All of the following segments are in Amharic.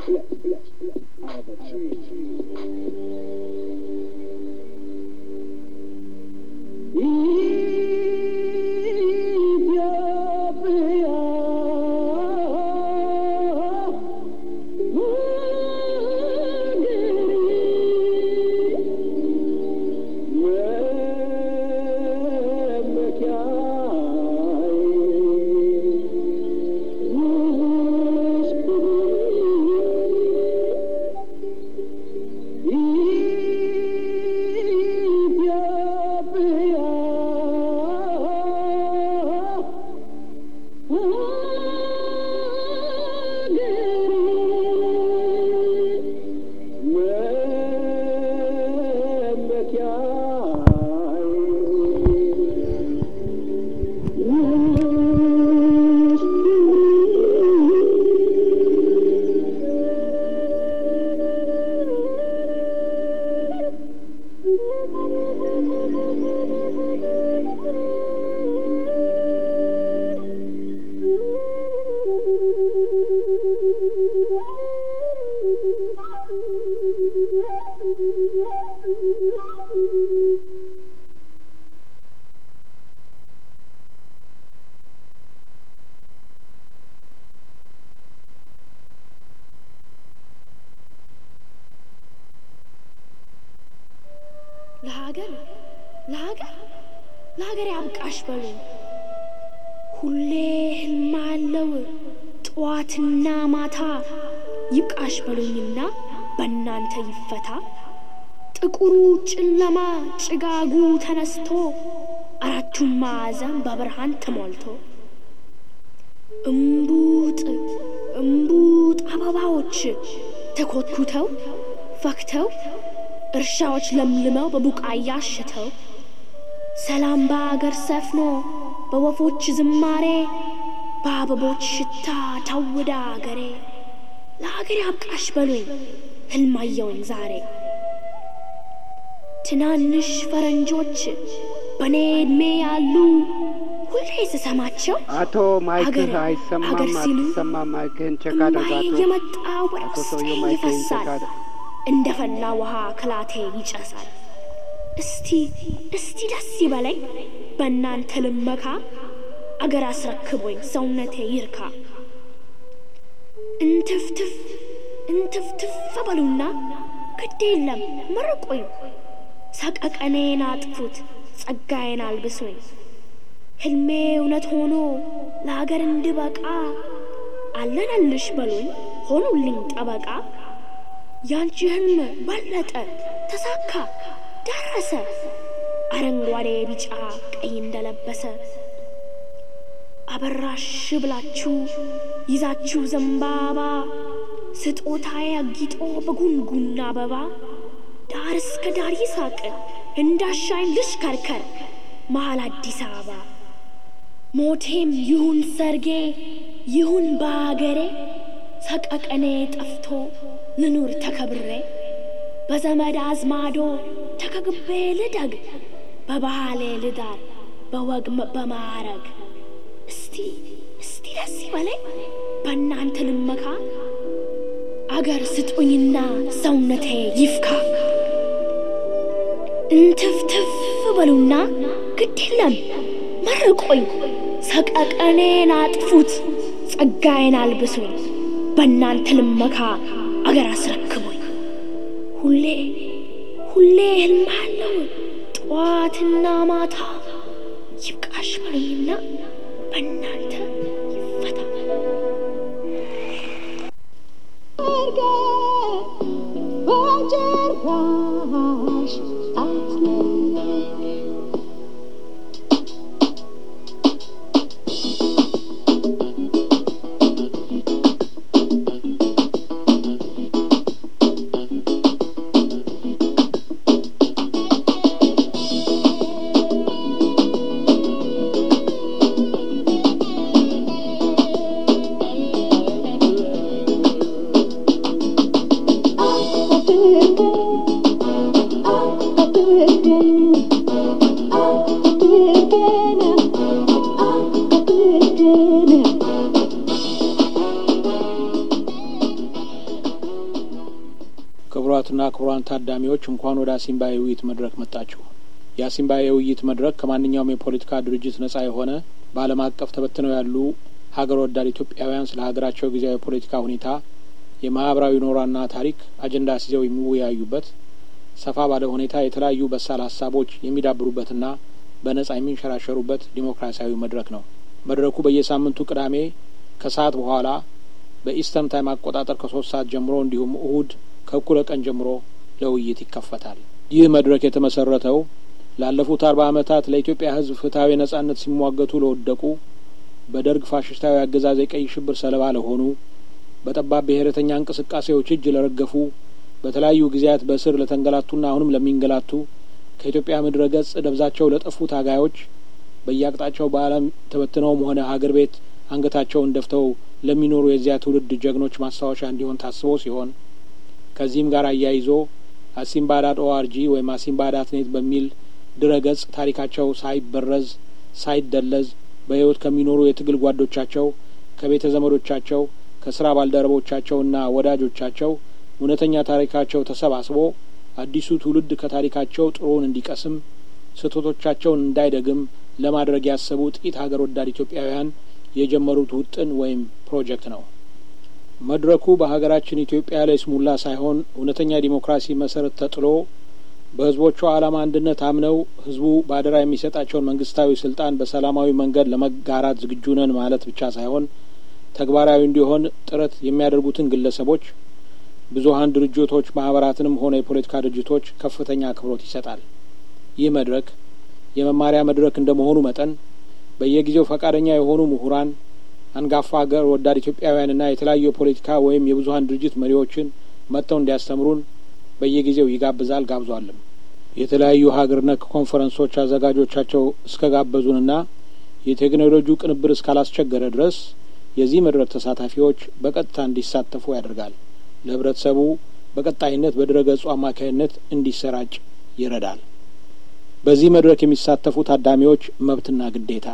ለሀገር ለሀገር ለሀገር ያብቃሽ በሉ ሁሌ ህልም አለው ጠዋትና ማታ ይብቃሽ በሉኝና በእናንተ ይፈታ ጥቁሩ ጨለማ ጭጋጉ ተነስቶ አራቱም ማዕዘን በብርሃን ተሞልቶ እምቡጥ እምቡጥ አበባዎች ተኮትኩተው ፈክተው እርሻዎች ለምልመው በቡቃያ አሽተው ሰላም በአገር ሰፍኖ በወፎች ዝማሬ በአበቦች ሽታ ታውዳ አገሬ ለአገሬ አብቃሽ በሉኝ ህልማየውኝ ዛሬ ትናንሽ ፈረንጆች በእኔ ዕድሜ ያሉ ሁሌ ስሰማቸው አቶ ማይክህ አገር አይሰማም፣ አገር ሲሉ አትሰማም። ማይክህን ቼክ እምባዬ አድርግ አቶ እየመጣ ወደ አቶ ውስጤ ሰውዬው ማይክህን ቼክ ይፈሳል አድርግ። እንደ ፈላ ውሃ ክላቴ ይጨሳል። እስቲ እስቲ ደስ ይበለኝ በእናንተ ልመካ አገር አስረክቦኝ ሰውነቴ ይርካ። እንትፍትፍ እንትፍትፍ በሉና ግድ የለም መርቁኝ፣ ሰቀቀኔን አጥፉት ጸጋዬን አልብሱኝ። ሕልሜ እውነት ሆኖ ለአገር እንድበቃ አለነልሽ በሉኝ ሆኑልኝ ጠበቃ። ያንቺ ህልም በለጠ ተሳካ ደረሰ አረንጓዴ ቢጫ ቀይ እንደለበሰ አበራሽ ብላችሁ ይዛችሁ ዘንባባ ስጦታዬ አጊጦ በጉንጉን አበባ ዳር እስከ ዳር ይሳቅ እንዳሻኝ ልሽከርከር መሀል አዲስ አበባ ሞቴም ይሁን ሰርጌ ይሁን በአገሬ ሰቀቀኔ ጠፍቶ ልኑር ተከብሬ በዘመድ አዝማዶ ተከግቤ ልደግ በባህሌ ልዳር በወግ መ- በማዕረግ እስቲ እስቲ ደስ ይበለኝ በእናንተ ልመካ አገር ስጡኝና ሰውነቴ ይፍካ እንትፍትፍ በሉና ግድ የለም መርቆኝ ሰቀቀኔን አጥፉት ጸጋዬን አልብሱኝ በእናንተ ልመካ አገር አስረክቡኝ ሁሌ ሁሌ ህልም አለው ጠዋትና ማታ ይብቃሽ በሉኝና በእናንተ ይፈታ በጭራሽ አትለየኝ ክቡራትና ክቡራን ታዳሚዎች እንኳን ወደ አሲምባ የውይይት መድረክ መጣችሁ። የአሲምባ የውይይት መድረክ ከማንኛውም የፖለቲካ ድርጅት ነጻ የሆነ በዓለም አቀፍ ተበትነው ያሉ ሀገር ወዳድ ኢትዮጵያውያን ስለ ሀገራቸው ጊዜያዊ የፖለቲካ ሁኔታ፣ የማህበራዊ ኖሯና ታሪክ አጀንዳ ሲዘው የሚወያዩበት ሰፋ ባለ ሁኔታ የተለያዩ በሳል ሀሳቦች የሚዳብሩበትና በነጻ የሚንሸራሸሩበት ዲሞክራሲያዊ መድረክ ነው። መድረኩ በየሳምንቱ ቅዳሜ ከሰዓት በኋላ በኢስተርን ታይም አቆጣጠር ከሶስት ሰዓት ጀምሮ እንዲሁም እሁድ ከእኩለ ቀን ጀምሮ ለውይይት ይከፈታል። ይህ መድረክ የተመሰረተው ላለፉት አርባ ዓመታት ለኢትዮጵያ ሕዝብ ፍትሐዊ ነጻነት ሲሟገቱ ለወደቁ በደርግ ፋሽስታዊ አገዛዝ የቀይ ሽብር ሰለባ ለሆኑ በጠባብ ብሔረተኛ እንቅስቃሴዎች እጅ ለረገፉ በተለያዩ ጊዜያት በእስር ለተንገላቱና አሁንም ለሚንገላቱ ከኢትዮጵያ ምድረ ገጽ ደብዛቸው ለጠፉ ታጋዮች በየአቅጣጫው በዓለም ተበትነውም ሆነ ሀገር ቤት አንገታቸውን ደፍተው ለሚኖሩ የዚያ ትውልድ ጀግኖች ማስታወሻ እንዲሆን ታስቦ ሲሆን ከዚህም ጋር አያይዞ አሲምባ ዳት ኦአርጂ ወይም አሲምባ ዳት ኔት በሚል ድረ ገጽ ታሪካቸው ሳይበረዝ ሳይደለዝ በሕይወት ከሚኖሩ የትግል ጓዶቻቸው ከቤተ ዘመዶቻቸው ከስራ ባልደረቦቻቸውና ወዳጆቻቸው እውነተኛ ታሪካቸው ተሰባስቦ አዲሱ ትውልድ ከታሪካቸው ጥሩውን እንዲቀስም ስህተቶቻቸውን እንዳይደግም ለማድረግ ያሰቡ ጥቂት ሀገር ወዳድ ኢትዮጵያውያን የጀመሩት ውጥን ወይም ፕሮጀክት ነው። መድረኩ በሀገራችን ኢትዮጵያ ላይ ስሙላ ሳይሆን እውነተኛ ዲሞክራሲ መሰረት ተጥሎ በሕዝቦቿ ዓላማ አንድነት አምነው ሕዝቡ በአደራ የሚሰጣቸውን መንግስታዊ ስልጣን በሰላማዊ መንገድ ለመጋራት ዝግጁ ነን ማለት ብቻ ሳይሆን ተግባራዊ እንዲሆን ጥረት የሚያደርጉትን ግለሰቦች፣ ብዙሀን ድርጅቶች፣ ማህበራትንም ሆነ የፖለቲካ ድርጅቶች ከፍተኛ አክብሮት ይሰጣል። ይህ መድረክ የመማሪያ መድረክ እንደመሆኑ መጠን በየጊዜው ፈቃደኛ የሆኑ ምሁራን፣ አንጋፋ ሀገር ወዳድ ኢትዮጵያውያንና የተለያዩ የፖለቲካ ወይም የብዙሀን ድርጅት መሪዎችን መጥተው እንዲያስተምሩን በየጊዜው ይጋብዛል ጋብዟልም። የተለያዩ ሀገር ነክ ኮንፈረንሶች አዘጋጆቻቸው እስከ ጋበዙንና የቴክኖሎጂው ቅንብር እስካላስቸገረ ድረስ የዚህ መድረክ ተሳታፊዎች በቀጥታ እንዲሳተፉ ያደርጋል። ለህብረተሰቡ በቀጣይነት በድረ ገጹ አማካይነት እንዲሰራጭ ይረዳል። በዚህ መድረክ የሚሳተፉ ታዳሚዎች መብትና ግዴታ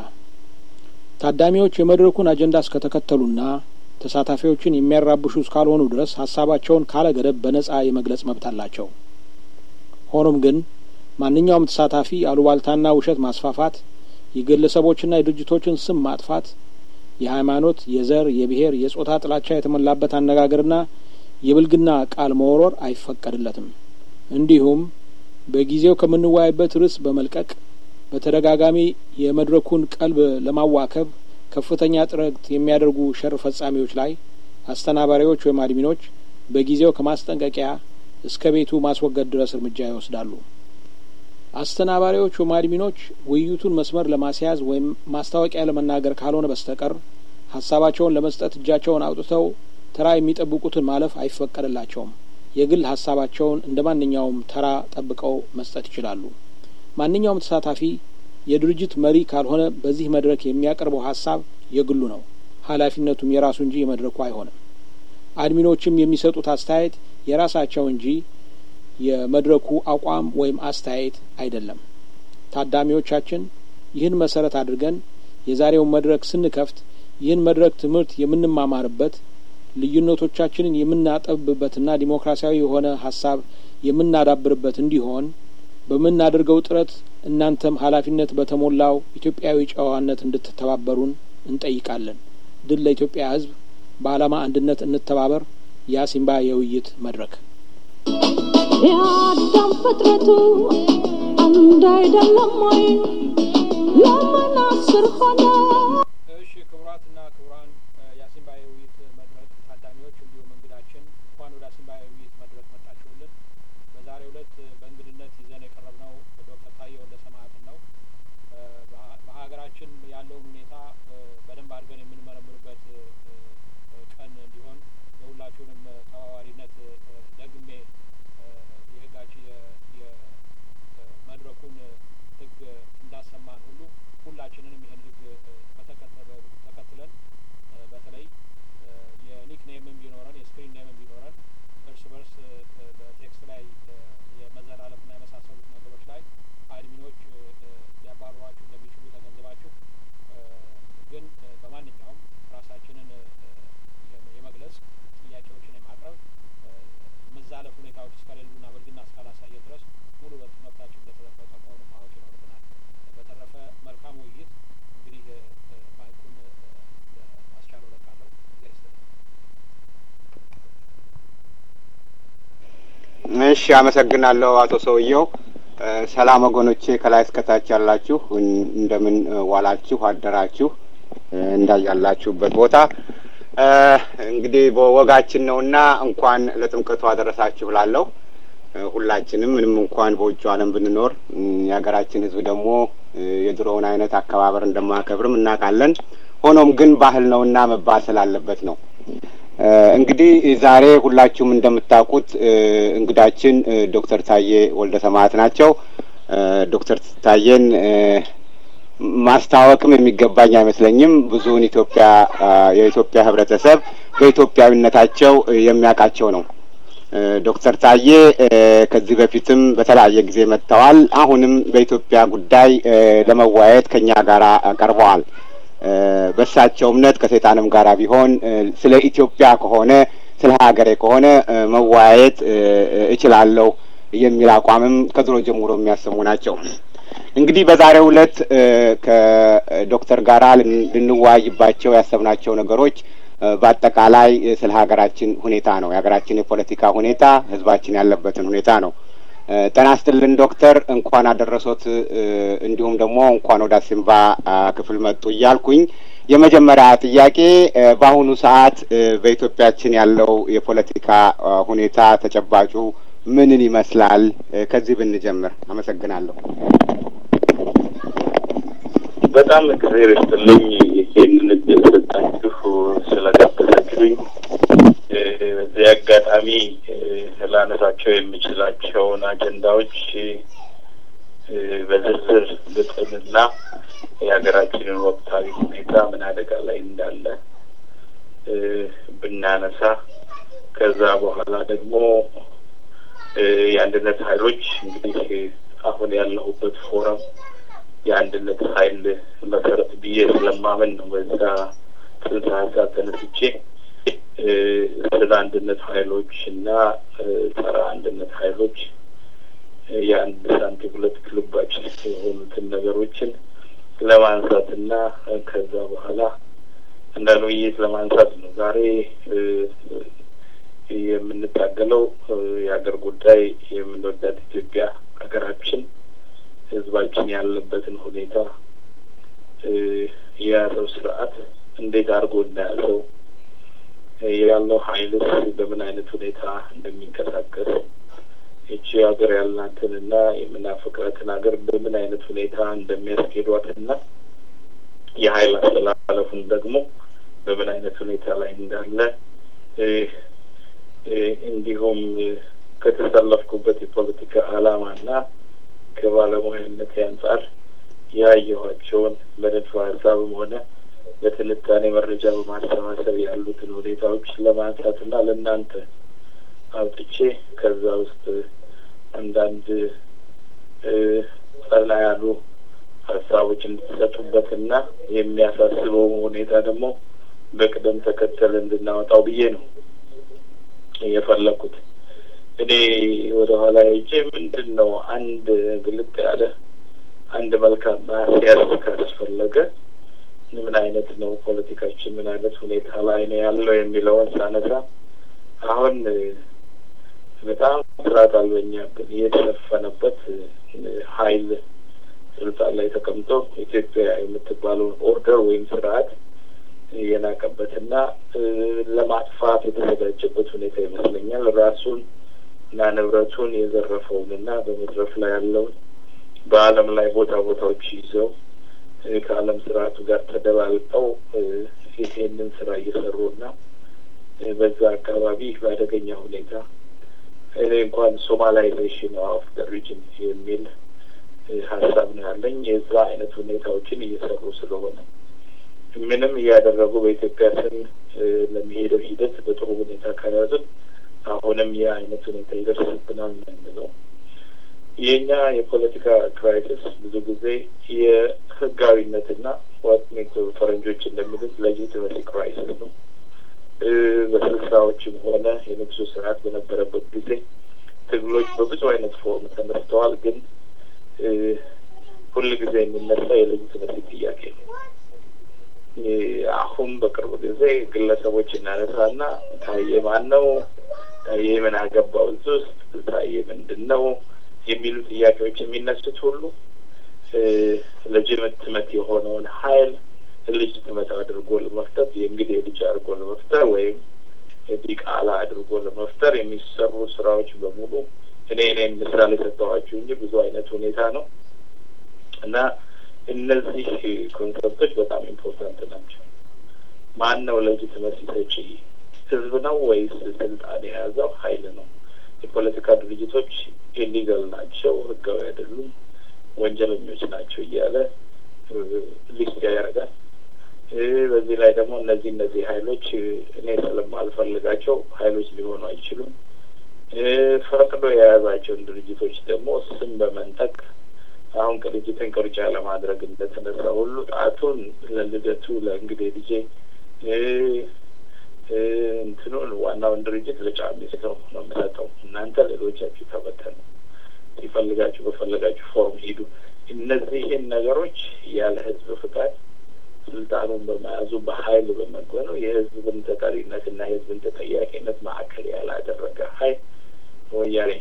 ታዳሚዎች የመድረኩን አጀንዳ እስከተከተሉና ተሳታፊዎችን የሚያራብሹ እስካልሆኑ ድረስ ሀሳባቸውን ካለ ገደብ በነጻ የመግለጽ መብት አላቸው። ሆኖም ግን ማንኛውም ተሳታፊ አሉባልታና ውሸት ማስፋፋት፣ የግለሰቦችና የድርጅቶችን ስም ማጥፋት፣ የሃይማኖት፣ የዘር፣ የብሔር፣ የጾታ ጥላቻ የተሞላበት አነጋገርና የብልግና ቃል መወርወር አይፈቀድለትም። እንዲሁም በጊዜው ከምንወያይበት ርዕስ በመልቀቅ በተደጋጋሚ የመድረኩን ቀልብ ለማዋከብ ከፍተኛ ጥረት የሚያደርጉ ሸር ፈጻሚዎች ላይ አስተናባሪዎች ወይም አድሚኖች በጊዜው ከማስጠንቀቂያ እስከ ቤቱ ማስወገድ ድረስ እርምጃ ይወስዳሉ። አስተናባሪዎች ወይም አድሚኖች ውይይቱን መስመር ለማስያዝ ወይም ማስታወቂያ ለመናገር ካልሆነ በስተቀር ሀሳባቸውን ለመስጠት እጃቸውን አውጥተው ተራ የሚጠብቁትን ማለፍ አይፈቀድላቸውም። የግል ሀሳባቸውን እንደ ማንኛውም ተራ ጠብቀው መስጠት ይችላሉ። ማንኛውም ተሳታፊ የድርጅት መሪ ካልሆነ በዚህ መድረክ የሚያቀርበው ሀሳብ የግሉ ነው። ኃላፊነቱም የራሱ እንጂ የመድረኩ አይሆንም። አድሚኖችም የሚሰጡት አስተያየት የራሳቸው እንጂ የመድረኩ አቋም ወይም አስተያየት አይደለም። ታዳሚዎቻችን ይህን መሰረት አድርገን የዛሬውን መድረክ ስንከፍት ይህን መድረክ ትምህርት የምንማማርበት ልዩነቶቻችንን የምናጠብበትና ዲሞክራሲያዊ የሆነ ሀሳብ የምናዳብርበት እንዲሆን በምናደርገው ጥረት እናንተም ኃላፊነት በተሞላው ኢትዮጵያዊ ጨዋነት እንድትተባበሩን እንጠይቃለን። ድል ለኢትዮጵያ ሕዝብ! በዓላማ አንድነት እንተባበር። የአሲምባ የውይይት መድረክ የአዳም ፍጥረቱ አንድ አይደለም ወይ? ለምን አስር ሆነ? እሺ ክቡራትና ክቡራን የአሲምባ የውይይት መድረክ ታዳሚዎች እንዲሁም እንግዳችን እንኳን ወደ አሲምባ የውይይት መድረክ መጣችሁልን። በዛሬው ዕለት በእንግድነት ይዘን የቀረብነው ዶክተር ታዬ ወልደ ሰማያትን ነው። በሀገራችን ያለውን ሁኔታ በደንብ አድርገን የምንመረምርበት ቀን እንዲሆን የሁላችሁንም ተባባሪነት ደግሜ የህጋችን የመድረኩን ህግ እንዳሰማን ሁሉ ሁላችንንም ይህን ህግ ተከትለን በተለይ የኒክ ኔምም ቢኖረን የስክሪን ኔምም ቢኖረን እርስ በርስ በቴክስት ላይ የመዘላለፍና የመሳሰሉት ነገሮች ላይ አድሚኖች ሊያባርሯችሁ እንደሚችሉ ተገንዝባችሁ ግን በማንኛውም ራሳችንን የመግለጽ ጥያቄዎችን የማቅረብ መዛለፍ ሁኔታዎች እስከ እሺ፣ አመሰግናለሁ አቶ ሰውየው። ሰላም ወገኖቼ፣ ከላይ እስከታች ያላችሁ እንደምን ዋላችሁ አደራችሁ እንዳያላችሁበት ቦታ እንግዲህ በወጋችን ነውና እንኳን ለጥምቀቱ አደረሳችሁ ላለሁ ሁላችንም ምንም እንኳን በውጭ ዓለም ብንኖር የሀገራችን ሕዝብ ደግሞ የድሮውን አይነት አከባበር እንደማከብርም እናውቃለን። ሆኖም ግን ባህል ነውና መባል ስላለበት ነው። እንግዲህ ዛሬ ሁላችሁም እንደምታውቁት እንግዳችን ዶክተር ታዬ ወልደ ሰማዕት ናቸው። ዶክተር ታዬን ማስታወቅም የሚገባኝ አይመስለኝም። ብዙውን ኢትዮጵያ የኢትዮጵያ ህብረተሰብ በኢትዮጵያዊነታቸው የሚያውቃቸው ነው። ዶክተር ታዬ ከዚህ በፊትም በተለያየ ጊዜ መጥተዋል። አሁንም በኢትዮጵያ ጉዳይ ለመወያየት ከኛ ጋር ቀርበዋል። በእሳቸው እምነት ከሰይጣንም ጋር ቢሆን ስለ ኢትዮጵያ ከሆነ ስለ ሀገሬ ከሆነ መወያየት እችላለሁ የሚል አቋምም ከድሮ ጀምሮ የሚያሰሙ ናቸው። እንግዲህ በዛሬው ዕለት ከዶክተር ጋራ ልንወያይባቸው ያሰብናቸው ነገሮች በአጠቃላይ ስለ ሀገራችን ሁኔታ ነው። የሀገራችን የፖለቲካ ሁኔታ፣ ህዝባችን ያለበትን ሁኔታ ነው። ጤና ይስጥልን ዶክተር፣ እንኳን አደረሶት። እንዲሁም ደግሞ እንኳን ወደ አሲምባ ክፍል መጡ እያልኩኝ የመጀመሪያ ጥያቄ በአሁኑ ሰዓት በኢትዮጵያችን ያለው የፖለቲካ ሁኔታ ተጨባጩ ምንን ይመስላል? ከዚህ ብንጀምር አመሰግናለሁ። በጣም እግዚአብሔር ይስጥልኝ ይሄንን እድል ሰጣችሁ ስለጋበዛችሁኝ። በዚህ አጋጣሚ ላነሳቸው የምችላቸውን አጀንዳዎች በዝርዝር ብጥንና የሀገራችንን ወቅታዊ ሁኔታ ምን አደጋ ላይ እንዳለ ብናነሳ ከዛ በኋላ ደግሞ የአንድነት ኃይሎች እንግዲህ አሁን ያለሁበት ፎረም የአንድነት ኃይል መሰረት ብዬ ስለማመን ነው በዛ ጽንሰ ሀሳብ ተነስቼ ስለ አንድነት ኃይሎች እና ጸረ አንድነት ኃይሎች የአንድ ሳንቲም ሁለት ክልባች የሆኑትን ነገሮችን ለማንሳት እና ከዛ በኋላ አንዳንድ ውይይት ለማንሳት ነው። ዛሬ የምንታገለው የሀገር ጉዳይ የምንወዳት ኢትዮጵያ ሀገራችን ህዝባችን ያለበትን ሁኔታ የያዘው ስርዓት እንዴት አድርጎ እንዳያዘው ያለው ኃይልስ በምን አይነት ሁኔታ እንደሚንቀሳቀስ ይቺ ሀገር ያልናትንና የምናፈቅራትን ሀገር በምን አይነት ሁኔታ እንደሚያስኬዷትና የኃይል አስተላለፉን ደግሞ በምን አይነት ሁኔታ ላይ እንዳለ እንዲሁም ከተሰለፍኩበት የፖለቲካ ዓላማና ከባለሙያነት አንጻር ያየኋቸውን በንድፈ ሀሳብም ሆነ በትንታኔ መረጃ በማሰባሰብ ያሉትን ሁኔታዎች ለማንሳትና ለእናንተ አውጥቼ ከዛ ውስጥ አንዳንድ ጸና ያሉ ሀሳቦች እንድትሰጡበትና የሚያሳስበው ሁኔታ ደግሞ በቅደም ተከተል እንድናወጣው ብዬ ነው የፈለኩት። እኔ ወደ ኋላ ሄጄ ምንድን ነው አንድ ግልጥ ያለ አንድ መልካም ማስያዝ ካስፈለገ ምን አይነት ነው ፖለቲካችን ምን አይነት ሁኔታ ላይ ነው ያለው የሚለውን ሳነሳ አሁን በጣም ስርዓት አልበኛብን የተሸፈነበት ኃይል ስልጣን ላይ ተቀምጦ ኢትዮጵያ የምትባለውን ኦርደር ወይም ስርዓት የናቀበትና ለማጥፋት የተዘጋጀበት ሁኔታ ይመስለኛል። ራሱን እና ንብረቱን የዘረፈውንና በመድረፍ ላይ ያለውን በዓለም ላይ ቦታ ቦታዎች ይዘው ከዓለም ስርዓቱ ጋር ተደባልጠው ይሄንን ስራ እየሰሩና በዛ አካባቢ በአደገኛ ሁኔታ እኔ እንኳን ሶማላይዜሽን ኦፍ ደ ሪጅን የሚል ሀሳብ ነው ያለኝ። የዛ አይነት ሁኔታዎችን እየሰሩ ስለሆነ ምንም እያደረጉ በኢትዮጵያ ስም ለሚሄደው ሂደት በጥሩ ሁኔታ ከያዝን አሁንም ይህ አይነት ሁኔታ ይደርስብናል ነው የምለው። የእኛ የፖለቲካ ክራይሲስ ብዙ ጊዜ የህጋዊነትና ዋት ሜክ ፈረንጆች እንደሚሉት ሌጂቲመሲ ክራይሲስ ነው። በስልሳዎችም ሆነ የንጉሱ ስርዓት በነበረበት ጊዜ ትግሎች በብዙ አይነት ፎርም ተነስተዋል። ግን ሁል ጊዜ የሚነሳ የሌጂቲመሲ ጥያቄ ነው። አሁን በቅርብ ጊዜ ግለሰቦች እናነሳና ታዬ ማን ነው? ታዬ ምን አገባው እዚህ ውስጥ ታዬ ምንድን ነው የሚሉ ጥያቄዎች የሚነሱት ሁሉ ለጅምትመት የሆነውን ሀይል ልጅትመት አድርጎ ለመፍጠር የእንግዲህ ልጅ አድርጎ ለመፍጠር ወይም ዲቃላ አድርጎ ለመፍጠር የሚሰሩ ስራዎች በሙሉ እኔ እኔ ምሳሌ ሰጠኋችሁ እንጂ ብዙ አይነት ሁኔታ ነው እና እነዚህ ኮንሰፕቶች በጣም ኢምፖርታንት ናቸው። ማን ነው ለጅትመሲ ሰጪ? ህዝብ ነው ወይስ ስልጣን የያዘው ሀይል ነው? የፖለቲካ ድርጅቶች ኢሊጋል ናቸው፣ ህጋዊ አይደሉም፣ ወንጀለኞች ናቸው እያለ ሊስት ያደርጋል። በዚህ ላይ ደግሞ እነዚህ እነዚህ ሀይሎች እኔ ስለማልፈልጋቸው ሀይሎች ሊሆኑ አይችሉም። ፈቅዶ የያዛቸውን ድርጅቶች ደግሞ ስም በመንጠቅ አሁን ቅንጅትን ቅርጫ ለማድረግ እንደተነሳ ሁሉ ጣቱን ለልደቱ ለእንግዴ ልጄ እንትኑን ዋናውን ድርጅት ለጫሚ ሰው ነው የምሰጠው። እናንተ ሌሎቻችሁ ተበተኑ፣ ሲፈልጋችሁ በፈለጋችሁ ፎርም ሂዱ። እነዚህን ነገሮች ያለ ህዝብ ፍቃድ ስልጣኑን በመያዙ በሀይል በመግበኑ የህዝብን ተጠሪነትና የህዝብን ተጠያቂነት ማዕከል ያላደረገ ሀይል ወያኔ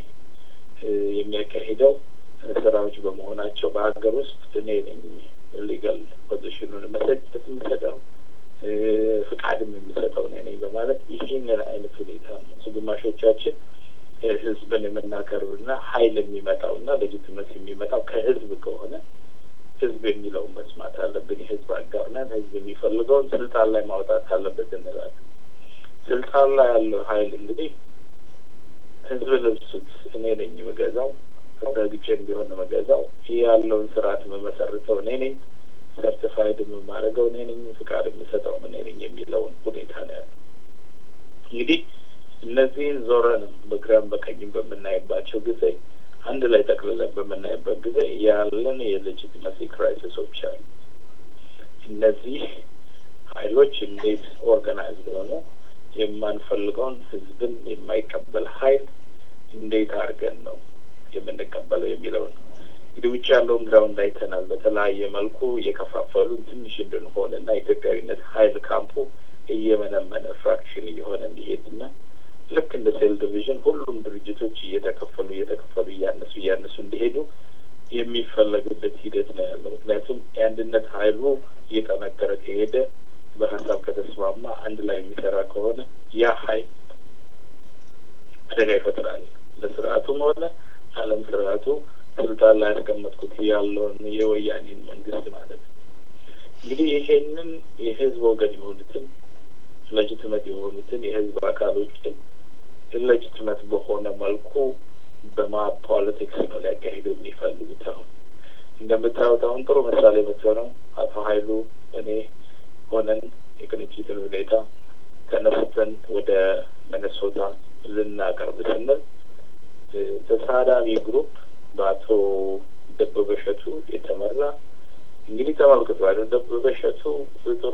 የሚያካሂደው ስራዎች በመሆናቸው በሀገር ውስጥ እኔ ነኝ ሊጋል ፖዚሽኑን መሰጠት የምሰጠው ፍቃድም የምሰጠው እኔ ነኝ በማለት ይህንን አይነት ሁኔታ ነው ግማሾቻችን ህዝብን የምናቀርብና ሀይል የሚመጣውና ሌጂትመት የሚመጣው ከህዝብ ከሆነ ህዝብ የሚለውን መስማት አለብን። የህዝብ አጋር ነን። ህዝብ የሚፈልገውን ስልጣን ላይ ማውጣት አለበት እንላለን። ስልጣን ላይ ያለው ሀይል እንግዲህ ህዝብ ልብሱት እኔ ነኝ የምገዛው ረግጬም ቢሆን የምገዛው ይህ ያለውን ስርዓት የምመሰርተው እኔ ነኝ፣ ሰርቲፋይድ የማደርገው እኔ ነኝ፣ ፍቃድ የምሰጠው እኔ ነኝ የሚለውን ሁኔታ ነው ያለው። እንግዲህ እነዚህን ዞረንም በግራም በቀኝም በምናይባቸው ጊዜ አንድ ላይ ጠቅልለን በምናይበት ጊዜ ያለን የሌጂቲመሲ ክራይሲሶች አሉ። እነዚህ ሀይሎች እንዴት ኦርጋናይዝድ ሆነ የማንፈልገውን ህዝብን የማይቀበል ሀይል እንዴት አድርገን ነው የምንቀበለው የሚለው ነው። እንግዲህ ውጭ ያለውን ግራውንድ አይተናል። በተለያየ መልኩ እየከፋፈሉን ትንሽ እንድንሆን እና ኢትዮጵያዊነት ሀይል ካምፑ እየመነመነ ፍራክሽን እየሆነ እንዲሄድና ልክ እንደ ሴል ዲቪዥን ሁሉም ድርጅቶች እየተከፈሉ እየተከፈሉ እያነሱ እያነሱ እንዲሄዱ የሚፈለግበት ሂደት ነው ያለው። ምክንያቱም የአንድነት ሀይሉ እየጠነከረ ከሄደ በሀሳብ ከተስማማ አንድ ላይ የሚሰራ ከሆነ ያ ሀይል አደጋ ይፈጥራል ለስርዓቱም ሆነ ዓለም ስርዓቱ ስልጣን ላይ ያስቀመጥኩት ያለውን የወያኔን መንግስት ማለት ነው። እንግዲህ ይሄንን የህዝብ ወገን የሆኑትን ሌጅትመት የሆኑትን የህዝብ አካሎችን ኢሌጅትመት በሆነ መልኩ በማ ፖለቲክስ ነው ሊያካሂዱ የሚፈልጉት። አሁን እንደምታዩት አሁን ጥሩ ምሳሌ የምትሆነው አቶ ሀይሉ እኔ ሆነን የቅንጅትን ሁኔታ ተነስተን ወደ ሚነሶታ ልናቀርብ ስንል ተሳዳቢ ግሩፕ በአቶ ደበበ እሸቱ የተመራ እንግዲህ ተመልክቶ አይደል ደበበ እሸቱ ጥሩ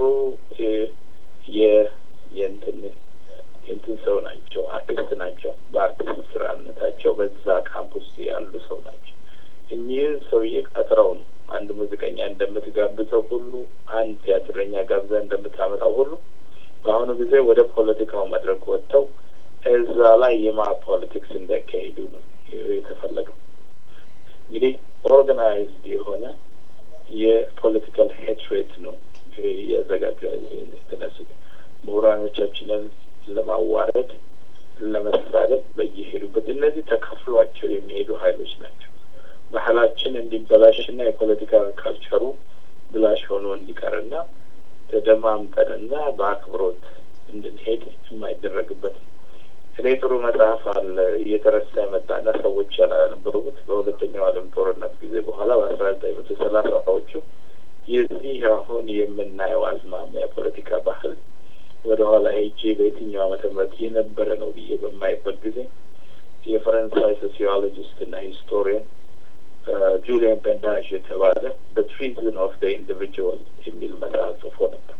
የእንትን የእንትን ሰው ናቸው፣ አርቲስት ናቸው። በአርቲስት ስራነታቸው በዛ ካምፕ ውስጥ ያሉ ሰው ናቸው። እኚህን ሰውዬ ቀጥረው ነው አንድ ሙዚቀኛ እንደምትጋብዘው ሁሉ አንድ ቲያትረኛ ጋብዛ እንደምታመጣው ሁሉ በአሁኑ ጊዜ ወደ ፖለቲካው መድረክ ወጥተው እዛ ላይ የማ ፖለቲክስ እንዲያካሂዱ ነው የተፈለገው። እንግዲህ ኦርጋናይዝድ የሆነ የፖለቲካል ሄትሬት ነው እያዘጋጁ የተነሱት ምሁራኖቻችንን ለማዋረድ ለመሳደብ በየሄዱበት እነዚህ ተከፍሏቸው የሚሄዱ ሀይሎች ናቸው። ባህላችን እንዲበላሽና የፖለቲካ ካልቸሩ ብላሽ ሆኖ እንዲቀርና ተደማምጠንና በአክብሮት እንድንሄድ የማይደረግበት ነው። እኔ ጥሩ መጽሐፍ አለ እየተረሳ የመጣና ሰዎች ያላነበሩት በሁለተኛው ዓለም ጦርነት ጊዜ በኋላ በአስራ ዘጠኝ መቶ ሰላሳዎቹ የዚህ አሁን የምናየው አዝማሚያ የፖለቲካ ባህል ወደ ኋላ ሄጄ በየትኛው ዓመተ ምህረት የነበረ ነው ብዬ በማይበት ጊዜ የፈረንሳይ ሶሲዮሎጂስት እና ሂስቶሪያን ጁሊያን ቤንዳዥ የተባለ በትሪዝን ኦፍ ደ ኢንዲቪጁዋል የሚል መጽሐፍ ጽፎ ነበር።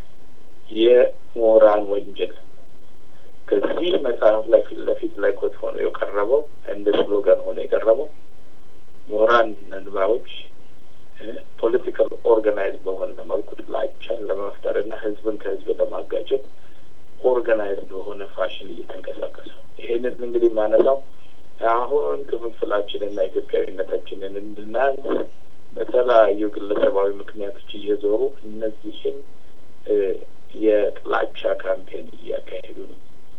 የምሁራን ወንጀል ከዚህ መጽሐፍ ላይ ፊት ለፊት ላይ ኮት ሆኖ የቀረበው እንደ ስሎጋን ሆኖ የቀረበው ምሁራን ነንባዎች ፖለቲካል ኦርጋናይዝ በሆነ መልኩ ጥላቻን ለመፍጠር እና ህዝብን ከህዝብ ለማጋጨት ኦርጋናይዝድ በሆነ ፋሽን እየተንቀሳቀሱ ይሄን ይህንን እንግዲህ ማነሳው አሁን ክፍፍላችንና ኢትዮጵያዊነታችንን እንድናንስ በተለያዩ ግለሰባዊ ምክንያቶች እየዞሩ እነዚህን የጥላቻ ካምፔን እያካሄዱ ነው።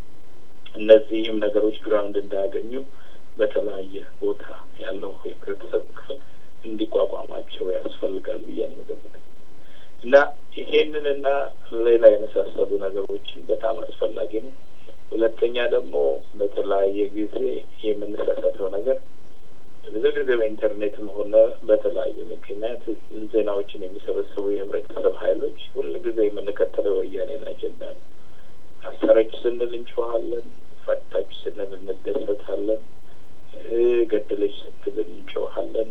እነዚህም ነገሮች ግራውንድ እንዳያገኙ በተለያየ ቦታ ያለው የህብረተሰብ ክፍል እንዲቋቋማቸው ያስፈልጋል ብዬ ነው እና ይሄንንና ሌላ የመሳሰሉ ነገሮችን በጣም አስፈላጊ ነው። ሁለተኛ ደግሞ በተለያየ ጊዜ የምንሳሳተው ነገር ብዙ ጊዜ በኢንተርኔትም ሆነ በተለያየ ምክንያት ዜናዎችን የሚሰበስቡ የህብረተሰብ ሀይሎች ሁል ጊዜ የምንከተለው ወያኔን አጀንዳ ነው። አሰረች ስንል እንጮኋለን፣ ፈታች ስንል እንደሰታለን፣ ገደለች ስትል እንጮኋለን።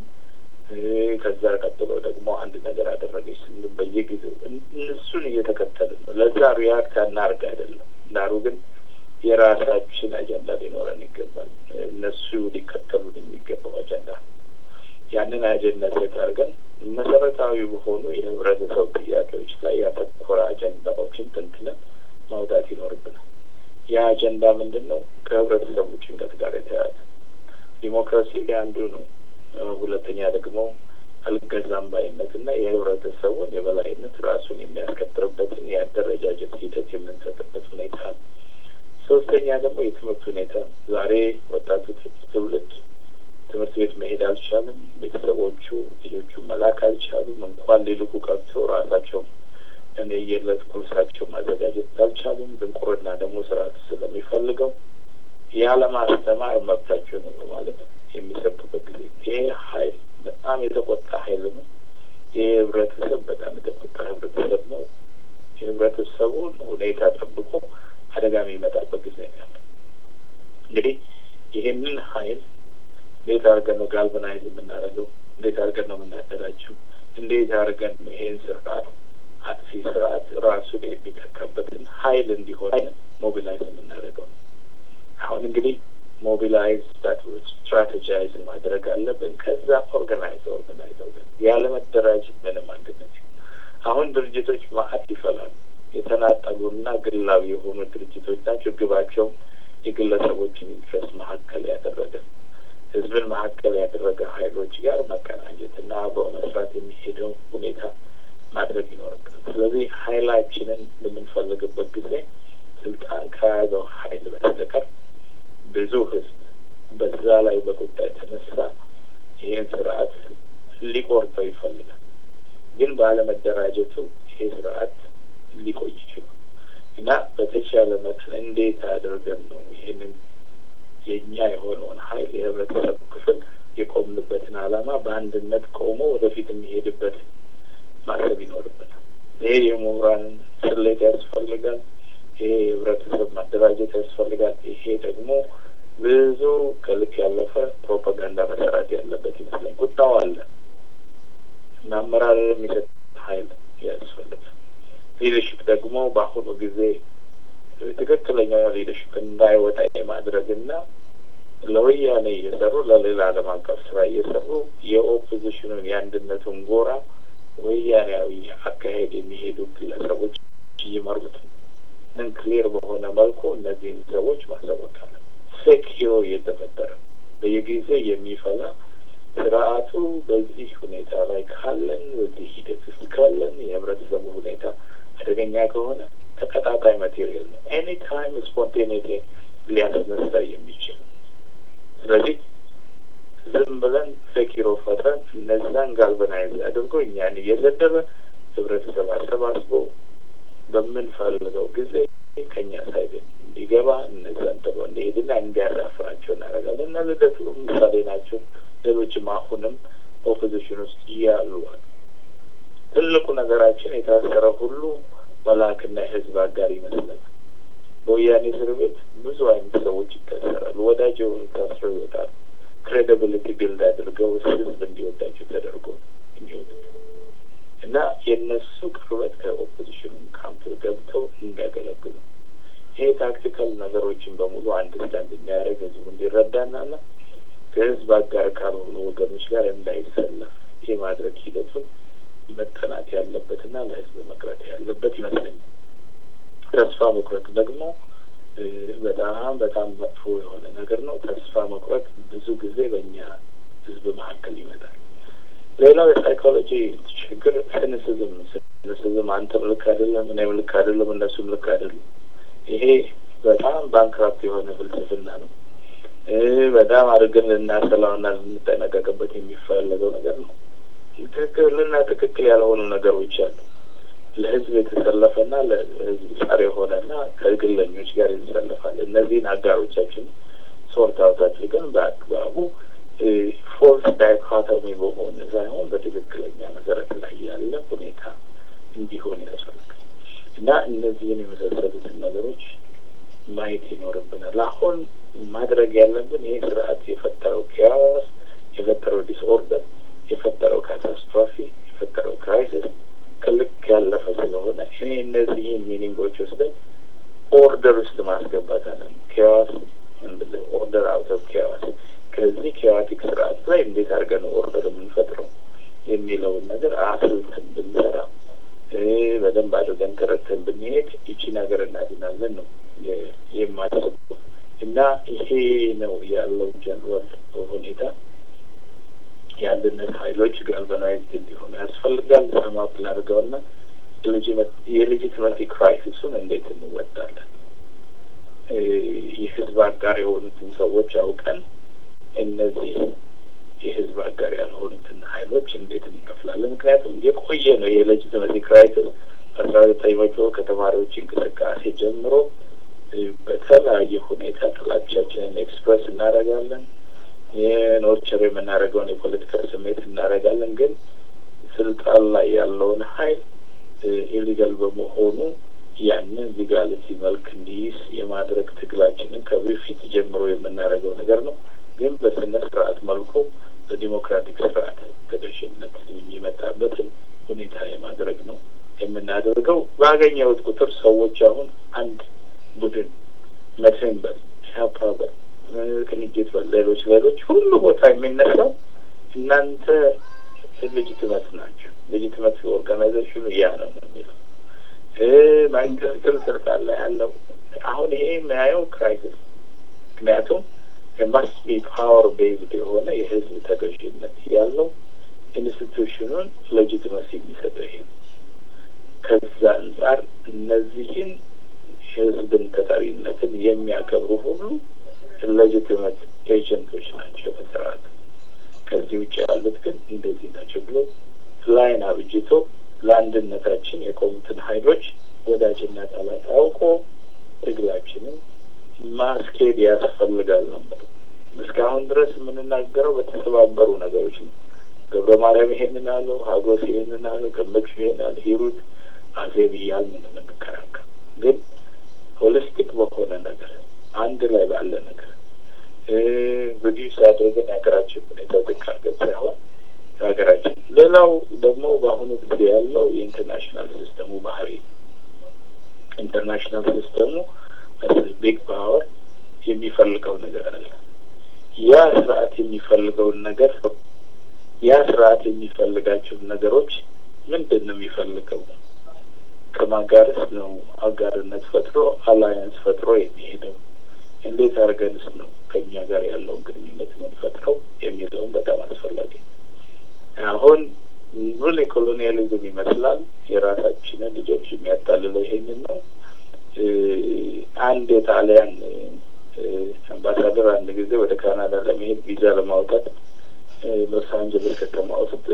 ከዛ ቀጥሎ ደግሞ አንድ ነገር አደረገች ስንል በየጊዜው እነሱን እየተከተልን ነው። ለዛ ሪያክት አናርግ አይደለም። ዳሩ ግን የራሳችን አጀንዳ ሊኖረን ይገባል። እነሱ ሊከተሉን የሚገባው አጀንዳ ያንን አጀንዳ ሴት አድርገን መሰረታዊ በሆኑ የህብረተሰብ ጥያቄዎች ላይ ያተኮረ አጀንዳዎችን ትንትለን ማውጣት ይኖርብናል። ያ አጀንዳ ምንድን ነው? ከህብረተሰቡ ጭንቀት ጋር የተያያዘ ዲሞክራሲ አንዱ ነው። ሁለተኛ ደግሞ አልገዛም ባይነትና የህብረተሰቡን የበላይነት ራሱን የሚያስከብርበትን የአደረጃጀት ሂደት የምንሰጥበት ሁኔታ ነው። ሶስተኛ ደግሞ የትምህርት ሁኔታ ዛሬ ወጣቱ ትውልድ ትምህርት ቤት መሄድ አልቻለም። ቤተሰቦቹ ልጆቹ መላክ አልቻሉም። እንኳን ሊልኩ ቀርቶ ራሳቸው እኔ የዕለት ቁርሳቸው ማዘጋጀት አልቻሉም። ድንቁርና ደግሞ ስርዓት ስለሚፈልገው ያለማስተማር መብታቸው ነው ማለት ነው የሚሰጡበት ጊዜ ይሄ ሀይል በጣም የተቆጣ ሀይል ነው። ይህ ህብረተሰብ በጣም የተቆጣ ህብረተሰብ ነው። የህብረተሰቡን ሁኔታ ጠብቆ አደጋ የሚመጣበት ጊዜ ነው ያለ። እንግዲህ ይሄንን ሀይል እንዴት አድርገን ነው ጋልቫናይዝ የምናደርገው? እንዴት አድርገን ነው የምናደራጀው? እንዴት አድርገን ነው ይሄን ስርዓት አጥፊ ስርዓት ራሱን የሚተካበትን ሀይል እንዲሆን ሞቢላይዝ የምናደርገው ነው። አሁን እንግዲህ ሞቢላይዝ ስትራቴጃይዝ ማድረግ አለብን። ከዛ ኦርጋናይዝ ኦርጋናይዝ ኦርጋናይዝ ያለመደራጀት ምንም አንድነት አሁን ድርጅቶች ማአት ይፈላሉ። የተናጠሉና ግላዊ የሆኑ ድርጅቶች ናቸው። ግባቸው የግለሰቦችን ኢንትረስት መካከል ያደረገ ህዝብን መካከል ያደረገ ሀይሎች ጋር መቀናጀት እና አብሮ መስራት የሚሄደው ሁኔታ ማድረግ ይኖርብናል። ስለዚህ ሀይላችንን በምንፈልግበት ጊዜ ስልጣን ከያዘው ሀይል በስተቀር ብዙ ህዝብ በዛ ላይ በቁጣ የተነሳ ይህን ስርዓት ሊቆርጠው ይፈልጋል። ግን ባለመደራጀቱ ይሄ ስርዓት ሊቆይ ይችላል እና በተቻለ መጠን እንዴት አድርገን ነው ይህንን የእኛ የሆነውን ሀይል የህብረተሰብ ክፍል የቆምንበትን ዓላማ በአንድነት ቆሞ ወደፊት የሚሄድበት ማሰብ ይኖርበታል። ይሄ የምሁራንን ስሌት ያስፈልጋል። ይሄ የህብረተሰብ ማደራጀት ያስፈልጋል። ይሄ ደግሞ ብዙ ከልክ ያለፈ ፕሮፓጋንዳ መሰራት ያለበት ይመስለኝ። ቁጣው አለ እና አመራር የሚሰጥ ሀይል ያስፈልጋል። ሊደርሽፕ ደግሞ በአሁኑ ጊዜ ትክክለኛው ሊደርሽፕ እንዳይወጣ የማድረግና ለወያኔ እየሰሩ ለሌላ ዓለም አቀፍ ስራ እየሰሩ የኦፖዚሽኑን የአንድነቱን ጎራ ወያኔያዊ አካሄድ የሚሄዱ ግለሰቦች እየመሩት ምን ክሊር በሆነ መልኩ እነዚህን ሰዎች ማሳወቅ አለ። ፌክ ሂሮ እየተፈጠረ በየጊዜ የሚፈላ ስርዓቱ በዚህ ሁኔታ ላይ ካለን በዚህ ሂደት ውስጥ ካለን የህብረተሰቡ ሁኔታ አደገኛ ከሆነ ተቀጣጣይ ማቴሪያል ነው። ኤኒ ታይም ስፖንቴኒቲ ሊያስነሳ የሚችል ስለዚህ ዝም ብለን ፌክ ሂሮ ፈጥረን እነዛን ጋልበናይዝ አድርጎ እኛን እየዘደበ ህብረተሰብ አሰባስቦ በምንፈልገው ጊዜ ከኛ ሳይድ እንዲገባ እነዛን ጥሎ እንዲሄድና እንዲያሳፍራቸው እናደርጋለን እና ልደቱ ምሳሌ ናቸው። ሌሎችም አሁንም ኦፖዚሽን ውስጥ እያሉ ትልቁ ነገራችን የታሰረ ሁሉ መላክና የህዝብ አጋር ይመስላል። በወያኔ እስር ቤት ብዙ አይነት ሰዎች ይታሰራሉ። ወዳጅ የሆኑ ታስረው ይወጣሉ። ክሬዲብሊቲ ቢልድ አድርገው ህዝብ እንዲወዳቸው ተደርጎ የሚወጡት እና የእነሱ ቅርበት ከኦፖዚሽኑ ካምፕ ገብተው እንዲያገለግሉ ይሄ ታክቲካል ነገሮችን በሙሉ አንድ ስታንድ የሚያደርግ ህዝቡ እንዲረዳና ና ከህዝብ አጋር ካልሆኑ ወገኖች ጋር እንዳይሰለፍ የማድረግ ሂደቱን መጠናት ያለበትና ለህዝብ መቅረት ያለበት ይመስለኛል። ተስፋ መቁረጥ ደግሞ በጣም በጣም መጥፎ የሆነ ነገር ነው። ተስፋ መቁረጥ ብዙ ጊዜ በእኛ ህዝብ መካከል ይመጣል። ሌላው የሳይኮሎጂ ችግር ሲኒሲዝም ሲኒሲዝም አንተም ልክ አይደለም፣ እኔም ልክ አይደለም፣ እነሱም ልክ አይደለም። ይሄ በጣም ባንክራፕት የሆነ ፍልስፍና ነው። በጣም አድርገን ልናሰላውና ልንጠነቀቅበት የሚፈለገው ነገር ነው። ትክክልና ትክክል ያልሆኑ ነገሮች አሉ። ለህዝብ የተሰለፈና ለህዝብ ጸር የሆነና ከግለኞች ጋር ይሰለፋል። እነዚህን አጋሮቻችን ሶርት አውት አድርገን በአግባቡ ፎልስ ዳይኮቶሚ በሆነ ሳይሆን በትክክለኛ መሰረት ላይ ያለ ሁኔታ እንዲሆን ያስፈልጋል እና እነዚህን የመሳሰሉትን ነገሮች ማየት ይኖርብናል። አሁን ማድረግ ያለብን ይህ ስርዓት የፈጠረው ኪያስ፣ የፈጠረው ዲስኦርደር፣ የፈጠረው ካታስትሮፊ፣ የፈጠረው ክራይሲስ ከልክ ያለፈ ስለሆነ እኔ እነዚህን ሚኒንጎች ወስደን ኦርደር ውስጥ ማስገባት አለን። ኪያስ ኦርደር አውት ኦፍ ኪያስ ከዚህ ኪያቲክ ስርዓት ላይ እንዴት አድርገን ኦርደር የምንፈጥረው የሚለውን ነገር አስልተን ብንሰራ በደንብ አድርገን ተረድተን ብንሄድ ይቺን ሀገር እናድናለን ነው የማስበው እና ይሄ ነው ያለው ጀነራል ሁኔታ። የአንድነት ኃይሎች ጋልቫናይዝድ እንዲሆኑ ያስፈልጋል። ሰማፕ ላድርገውና የሌጂትመሲ ክራይሲሱን እንዴት እንወጣለን? የህዝብ አጋር የሆኑትን ሰዎች አውቀን እነዚህ የህዝብ አጋር ያልሆኑትን ኃይሎች እንዴት እንከፍላለን? ምክንያቱም የቆየ ነው የሌጂትመሲ ክራይሲስ አስራ ዘጠኝ መቶ ከተማሪዎች እንቅስቃሴ ጀምሮ በተለያየ ሁኔታ ጥላቻችንን ኤክስፕረስ እናደርጋለን። የኖርቸር የምናደርገውን የፖለቲካ ስሜት እናደርጋለን። ግን ስልጣን ላይ ያለውን ሀይል ኢሊጋል በመሆኑ ያንን ሊጋሊቲ መልክ እንዲይዝ የማድረግ ትግላችንን ከበፊት ጀምሮ የምናደርገው ነገር ነው። ግን በስነ ስርዓት መልኩ በዲሞክራቲክ ስርዓት ተገዥነት የሚመጣበትን ሁኔታ የማድረግ ነው የምናደርገው። ባገኘሁት ቁጥር ሰዎች አሁን አንድ ቡድን መድህን በል ኢህአፓ በል ቅንጅት በል ሌሎች ሌሎች ሁሉ ቦታ የሚነሳው እናንተ ሌጂትመት ናቸው። ሌጂትመት ኦርጋናይዜሽኑ ያ ነው ነው የሚለው መንግስትም ስልጣን ላይ ያለው አሁን ይሄ የሚያየው ክራይሲስ ምክንያቱም የማስት ቢ ፓወር ቤዝድ የሆነ የህዝብ ተገዥነት ያለው ኢንስቲቱሽኑን ሌጂትመሲ የሚሰጠው ይሄ ነው። ከዛ አንጻር እነዚህን ህዝብን ተጠሪነትን የሚያከብሩ ሁሉ ሌጂትመት ኤጀንቶች ናቸው በስርዓት። ከዚህ ውጭ ያሉት ግን እንደዚህ ናቸው ብሎ ላይን አብጅቶ ለአንድነታችን የቆሙትን ሀይሎች ወዳጅና ጠላት አውቆ ትግላችንን ማስኬድ ያስፈልጋል ነው። እስካሁን ድረስ የምንናገረው በተሰባበሩ ነገሮች ነው። ገብረ ማርያም ይሄንን አለው፣ ሀጎስ ይሄንን አለው፣ ገመቹ ይሄን አለ፣ ሂሩት አዜብ እያልን ነው የምንከራከር። ግን ሆሊስቲክ በሆነ ነገር አንድ ላይ ባለ ነገር ሪዲዩስ አድርገን የሀገራችን ሁኔታ ዝቅ አድርገን ሳይሆን ሀገራችን ሌላው ደግሞ በአሁኑ ጊዜ ያለው የኢንተርናሽናል ሲስተሙ ባህሪ ኢንተርናሽናል ሲስተሙ ቢግ ፓወር የሚፈልገው ነገር አለ። ያ ስርዓት የሚፈልገውን ነገር ያ ስርዓት የሚፈልጋቸውን ነገሮች ምንድን ነው የሚፈልገው? ከማጋርስ ነው አጋርነት ፈጥሮ አላያንስ ፈጥሮ የሚሄደው? እንዴት አድርገንስ ነው ከኛ ጋር ያለውን ግንኙነት የምንፈጥረው የሚለውን በጣም አስፈላጊ አሁን ሩል ኮሎኒያሊዝም ይመስላል። የራሳችንን ልጆች የሚያታልለው ይሄንን ነው። አንድ የጣሊያን አምባሳደር አንድ ጊዜ ወደ ካናዳ ለመሄድ ቪዛ ለማውጣት ሎስ አንጀለስ ከተማ ውስጥ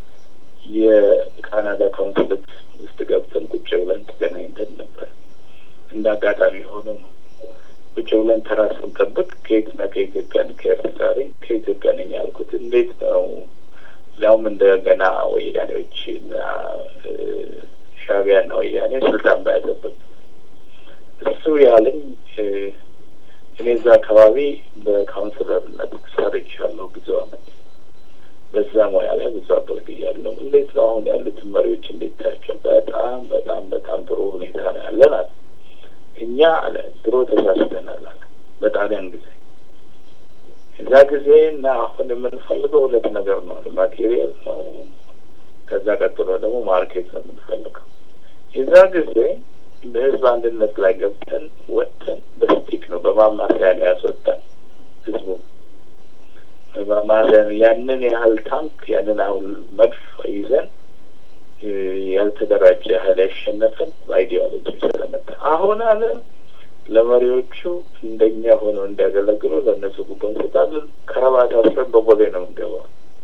የካናዳ ካውንስለት ውስጥ ገብተን ቁጭ ብለን ተገናኝተን ነበር። እንደ አጋጣሚ ሆኖ ነው ቁጭ ብለን ተራ ስንጠብቅ ከየትና ከኢትዮጵያ ከኤርትራ ከኢትዮጵያ ነኝ ያልኩት እንዴት ነው ሊያውም እንደገና ወያኔዎች እና ሻዕቢያና ወያኔ ስልጣን ባያዘበት እሱ ያለኝ እኔ እዛ አካባቢ በካውንስለርነት ሰርቻለሁ ብዙ አመት። በዛ ሙያ ላይ ብዙ አገልግያለሁ። እንዴት ነው አሁን ያሉትን መሪዎች እንዴት ታያቸው? በጣም በጣም በጣም ጥሩ ሁኔታ ነው ያለን አለ። እኛ አለ ድሮ ተሳስተናል አለ በጣሊያን ጊዜ እዛ ጊዜ እና አሁን የምንፈልገው ሁለት ነገር ነው። ማቴሪያል ነው። ከዛ ቀጥሎ ደግሞ ማርኬት ነው የምንፈልገው። የዛ ጊዜ በህዝብ አንድነት ላይ ገብተን ወጥተን በስቲክ ነው በማማሪያ ነው ያስወጣን ህዝቡ በማማሪያ ያንን ያህል ታንክ ያንን አሁን መድፍ ይዘን ያልተደራጀ ሀይል ያሸነፈን በአይዲዮሎጂ ስለመጣ አሁን አለ ለመሪዎቹ እንደኛ ሆነው እንዲያገለግሉ ለእነሱ ጉቦ እንሰጣለን። ከረባት አስረን በቦሌ ነው የምንገባው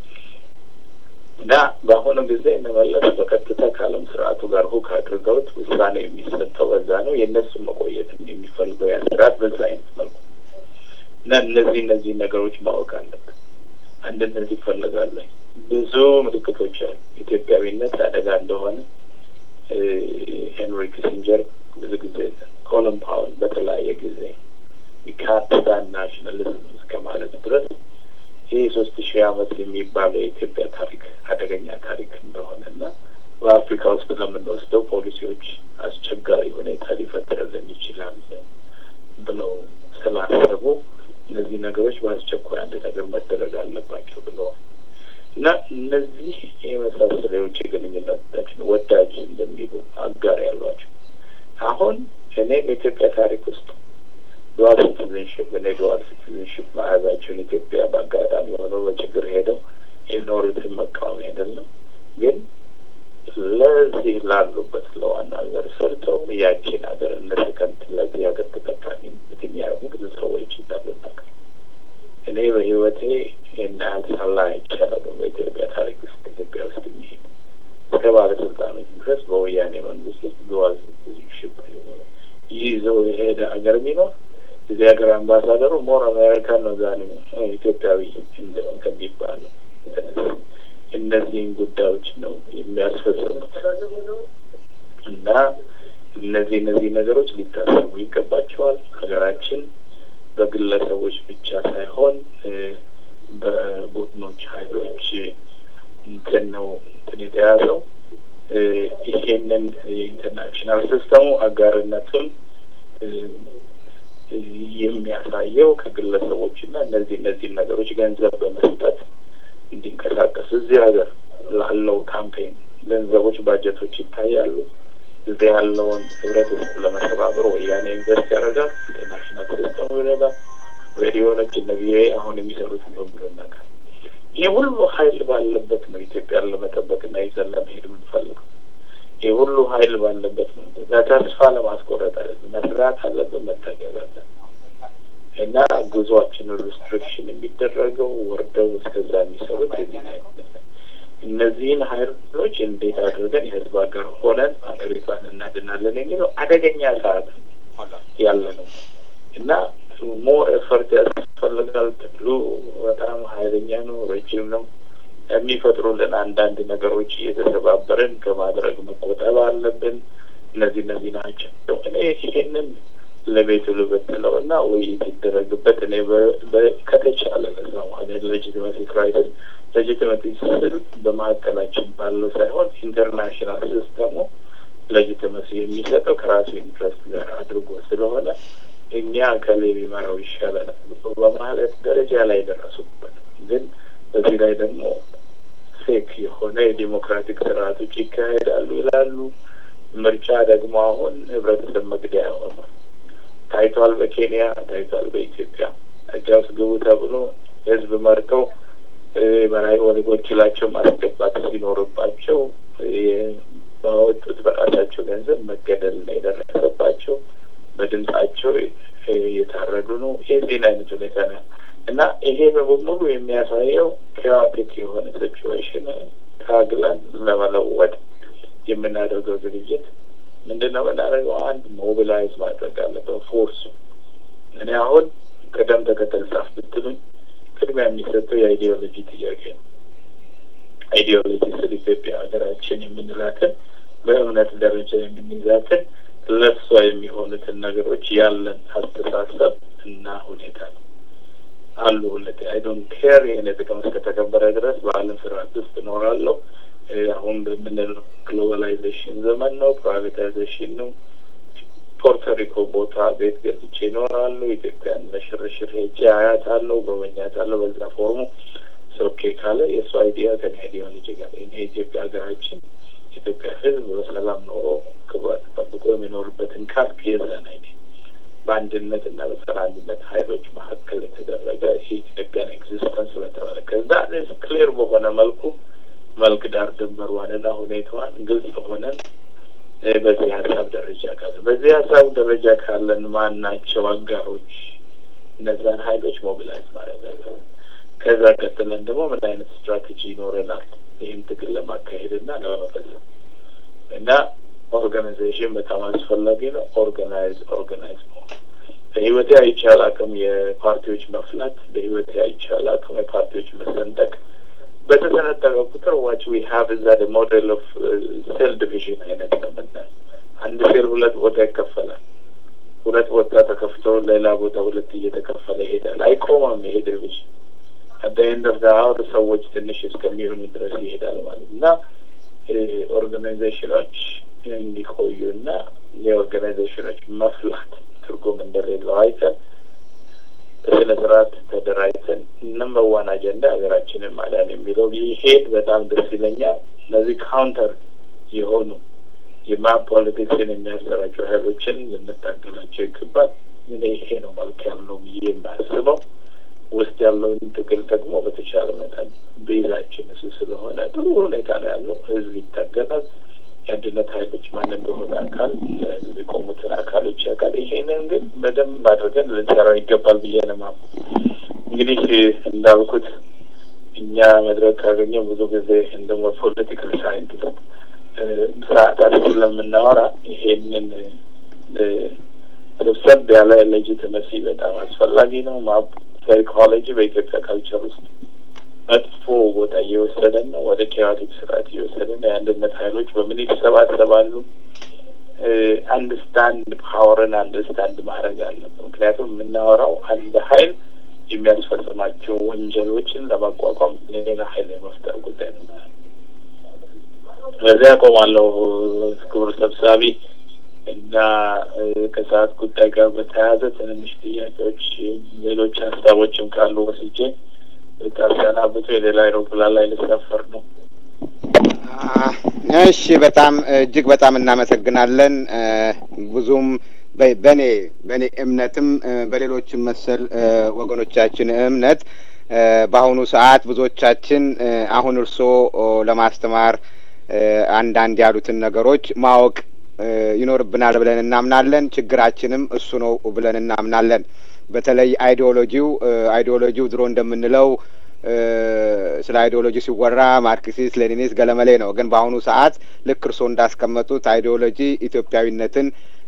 እና በአሁኑ ጊዜ እንመለስ በቀጥታ ከዓለም ስርዓቱ ጋር ሁክ አድርገውት ውሳኔ የሚሰጠው በዛ ነው። የእነሱን መቆየት የሚፈልገው ያ ስርዓት በዛ አይነት መልኩ እና እነዚህ እነዚህ ነገሮች ማወቅ አለብን። አንድነት ይፈልጋለ ብዙ ምልክቶች አሉ። ኢትዮጵያዊነት አደጋ እንደሆነ ሄንሪ ኪሲንጀር ብዙ ጊዜ ኮሎን ፓወል በተለያየ ጊዜ ካፒታል ናሽናሊዝም እስከ ማለት ድረስ ይህ ሶስት ሺህ ዓመት የሚባለው የኢትዮጵያ ታሪክ አደገኛ ታሪክ እንደሆነ እና በአፍሪካ ውስጥ ለምንወስደው ፖሊሲዎች አስቸጋሪ ሁኔታ ሊፈጥርልን ይችላል ብለው ስላሰቡ እነዚህ ነገሮች በአስቸኳይ አንድ ነገር መደረግ አለባቸው ብለዋል እና እነዚህ የመሳሰሉ የውጭ ግንኙነታችን ወዳጅ እንደሚሉ አጋር ያሏቸው አሁን እኔ በኢትዮጵያ ታሪክ ውስጥ ዱዋል ሲቲዝንሽፕ እኔ ዱዋል ሲቲዝንሽፕ መያዛቸውን ኢትዮጵያ በአጋጣሚ ሆነው በችግር ሄደው የኖሩትን መቃወም አይደለም፣ ግን ለዚህ ላሉበት ለዋና ሀገር ሰርተው ያቺን ሀገር እነ ሰከንድ ለዚህ ሀገር ተጠቃሚ የሚያደርጉ ብዙ ሰዎች እንዳሉ ነገር እኔ በህይወቴ ይህን ያህል ሳላ አይቻላሉ። በኢትዮጵያ ታሪክ ውስጥ ኢትዮጵያ ውስጥ የሚሄድ እስከ ባለስልጣኖች ድረስ በወያኔ መንግስት ውስጥ ዱዋል ሲቲዝንሽፕ ይዘው የሄደ ሀገር ቢኖር እዚህ ሀገር አምባሳደሩ ሞር አሜሪካን ነው ዛሬ ኢትዮጵያዊ ከሚባለው እነዚህን ጉዳዮች ነው የሚያስፈጽሙት እና እነዚህ እነዚህ ነገሮች ሊታሰቡ ይገባቸዋል። ሀገራችን በግለሰቦች ብቻ ሳይሆን በቡድኖች ኃይሎች እንትን ነው እንትን የተያዘው ይሄንን የኢንተርናሽናል ሲስተሙ አጋርነቱን የሚያሳየው ከግለሰቦች እና እነዚህ እነዚህን ነገሮች ገንዘብ በመስጠት እንዲንቀሳቀስ እዚህ ሀገር ላለው ካምፔን ገንዘቦች ባጀቶች ይታያሉ። እዚህ ያለውን ህብረተሰብ ለመተባበር ወያኔ ኢንቨስት ያደርጋል። ኢንተርናሽናል ሲስተሙ ይረዳል። ሬዲዮኖች እነ ቪኦኤ አሁን የሚሰሩትን በሙሉ ነገር ይህ ሁሉ ሀይል ባለበት ነው ኢትዮጵያን ለመጠበቅና ይዘን ለመሄድ የምንፈልገው። ይህ ሁሉ ሀይል ባለበት ነው ተስፋ ለማስቆረጥ አለ መስራት አለብን፣ መታገል አለን እና ጉዞአችንን ሪስትሪክሽን የሚደረገው ወርደው እስከዛ የሚሰሩት የዚህ እነዚህን ሀይሎች እንዴት አድርገን የህዝብ ሀገር ሆነን ሀገሪቷን እናድናለን የሚለው አደገኛ ሰዓት ያለ ነው እና ሞር ኤፈርት ያስፈልጋል። ትግሉ በጣም ሀይለኛ ነው፣ ረጅም ነው። የሚፈጥሩልን አንዳንድ ነገሮች እየተሰባበርን ከማድረግ መቆጠብ አለብን። እነዚህ እነዚህ ናቸው። እኔ ይሄንን ለቤቱ ልበትለው እና ውይይት ይደረግበት። እኔ ከተቻለ ለዛ ማለት ሌጂቲመሲ ክራይሲስ ሌጂቲመሲ ስል በመካከላችን ባለው ሳይሆን ኢንተርናሽናል ሲስተሙ ሌጂቲመሲ የሚሰጠው ከራሱ ኢንትረስት ጋር አድርጎ ስለሆነ እኛ ከሌ ቢመራው ይሻለናል በማለት ደረጃ ላይ ደረሱበት። ግን በዚህ ላይ ደግሞ ፌክ የሆነ የዲሞክራቲክ ስርዓቶች ይካሄዳሉ ይላሉ። ምርጫ ደግሞ አሁን ህብረተሰብ መግደያ ሆኗል። ታይቷል፣ በኬንያ ታይቷል፣ በኢትዮጵያ ህጋ ውስጥ ግቡ ተብሎ ህዝብ መርጠው በላይ ወደጎችላቸው ማስገባት ሲኖርባቸው ባወጡት በራሳቸው ገንዘብ መገደል ነው የደረሰባቸው። በድምጻቸው እየታረዱ ነው። የዚህን አይነት ሁኔታ ነው እና ይሄ በሙሉ የሚያሳየው ኬዋቲክ የሆነ ሲቹዌሽን ታግለን ለመለወጥ የምናደርገው ዝግጅት ምንድን ነው የምናደርገው? አንድ ሞቢላይዝ ማድረግ አለበት ፎርሱ። እኔ አሁን ቅደም ተከተል ጻፍ ብትሉኝ ቅድሚያ የሚሰጠው የአይዲዮሎጂ ጥያቄ ነው። አይዲዮሎጂ ስለ ኢትዮጵያ ሀገራችን የምንላትን በእምነት ደረጃ የምንይዛትን ለሷ የሚሆኑትን ነገሮች ያለን አስተሳሰብ እና ሁኔታ ነው አሉ ሁለት አይ ዶንት ኬር ይህን ጥቅም እስከተከበረ ድረስ በዓለም ስርዓት ውስጥ እኖራለሁ። አሁን በምንለው ግሎባላይዜሽን ዘመን ነው፣ ፕራይቬታይዜሽን ነው። ፖርቶሪኮ ቦታ ቤት ገዝቼ ይኖራሉ። ኢትዮጵያን ለሽርሽር ሄጄ አያታለሁ፣ ጎበኛታለሁ። በዛ ፎርሙ ኦኬ ካለ የእሱ አይዲያ ከኔ አይዲዮሎጂ ጋር ይሄ የኢትዮጵያ ሀገራችን የኢትዮጵያ ሕዝብ በሰላም ኖሮ ክብሯን ጠብቆ የሚኖርበትን ካልክ የዘን አይኔ በአንድነት እና በጸረ አንድነት ኃይሎች መካከል የተደረገ የኢትዮጵያን ኤግዚስተንስ ስለተመለከተ ዛሬ ክሊር በሆነ መልኩ መልክ ዳር ድንበሯንና ሁኔታዋን ግልጽ ሆነን በዚህ ሀሳብ ደረጃ ካለ በዚህ ሀሳብ ደረጃ ካለን ማን ናቸው አጋሮች? እነዛን ሀይሎች ሞቢላይዝ ማድረግ አለ። ከዛ ቀጥለን ደግሞ ምን አይነት ስትራቴጂ ይኖረናል ይህን ትግል ለማካሄድ እና ለመፈጸም እና ኦርጋናይዜሽን በጣም አስፈላጊ ነው። ኦርጋናይዝ ኦርጋናይዝ መሆን በህይወቴ አይቻል አቅም የፓርቲዎች መፍላት በህይወቴ አይቻል አቅም የፓርቲዎች መሰንጠቅ በተሰነጠቀ ቁጥር ዋች ዊ ሀቭ እዛ ሞዴል ኦፍ ሴል ዲቪዥን አይነት ነው የምናየው። አንድ ሴል ሁለት ቦታ ይከፈላል። ሁለት ቦታ ተከፍቶ ሌላ ቦታ ሁለት እየተከፈለ ይሄዳል። አይቆመም ይሄ ዲቪዥን አደ ኤንድ ኦፍ አወር ሰዎች ትንሽ እስከሚሆኑ ድረስ ይሄዳል ማለት እና ኦርጋናይዜሽኖች እንዲቆዩ እና የኦርጋናይዜሽኖች መፍላት ትርጉም እንደሌለው አይተን በስነ ስርዓት ተደራጅተን ነምበር ዋን አጀንዳ ሀገራችንን ማዳን የሚለው ይሄድ በጣም ደስ ይለኛል። እነዚህ ካውንተር የሆኑ የማፕ ፖለቲክስን የሚያሰራጩ ሀይሎችን ልንታገላቸው ይገባል። እኔ ይሄ ነው መልክ ያለው ብዬ የማስበው። ውስጥ ያለውን ትግል ደግሞ በተቻለ መጠን ቤዛችን እሱ ስለሆነ ጥሩ ሁኔታ ነው ያለው። ህዝብ ይታገላል። የአንድነት ሀይሎች ማን እንደሆነ አካል ለህዝብ የቆሙትን አካሎች ያውቃል። ይሄንን ግን በደንብ አድርገን ልንሰራው ይገባል ብዬ ነው የማምነው። እንግዲህ እንዳልኩት እኛ መድረክ ካገኘ ብዙ ጊዜ እንደሞ ፖለቲካል ሳይንቲስት ሰዓታት ስለምናወራ ይሄንን ሰብሰብ ያለ ሌጂትመሲ በጣም አስፈላጊ ነው። ሳይኮሎጂ በኢትዮጵያ ካልቸር ውስጥ መጥፎ ቦታ እየወሰደን ነው። ወደ ኬዋቲክ ስርዓት እየወሰደን ነው። የአንድነት ሀይሎች በምን ይሰባሰባሉ? አንድስታንድ ፓወርን አንድስታንድ ማድረግ አለብን። ምክንያቱም የምናወራው አንድ ሀይል የሚያስፈጽማቸው ወንጀሎችን ለማቋቋም ሌላ ሀይል የመፍጠር ጉዳይ ነው። በዚያ ያቆማለሁ። ክቡር ሰብሳቢ እና ከሰዓት ጉዳይ ጋር በተያያዘ ትንንሽ ጥያቄዎች፣ ሌሎች ሀሳቦችም ካሉ ወስጄ ልታሰናብቱ የሌላ አይሮፕላን ላይ ልሳፈር ነው። እሺ፣ በጣም እጅግ በጣም እናመሰግናለን። ብዙም በእኔ በእኔ እምነትም በሌሎችም መሰል ወገኖቻችን እምነት በአሁኑ ሰዓት ብዙዎቻችን አሁን እርስዎ ለማስተማር አንዳንድ ያሉትን ነገሮች ማወቅ ይኖርብናል ብለን እናምናለን። ችግራችንም እሱ ነው ብለን እናምናለን። በተለይ አይዲዮሎጂው አይዲዮሎጂው ድሮ እንደምንለው ስለ አይዲዮሎጂ ሲወራ ማርክሲስት፣ ሌኒኒስት፣ ገለመሌ ነው። ግን በአሁኑ ሰዓት ልክ እርስዎ እንዳስቀመጡት አይዲዮሎጂ ኢትዮጵያዊነትን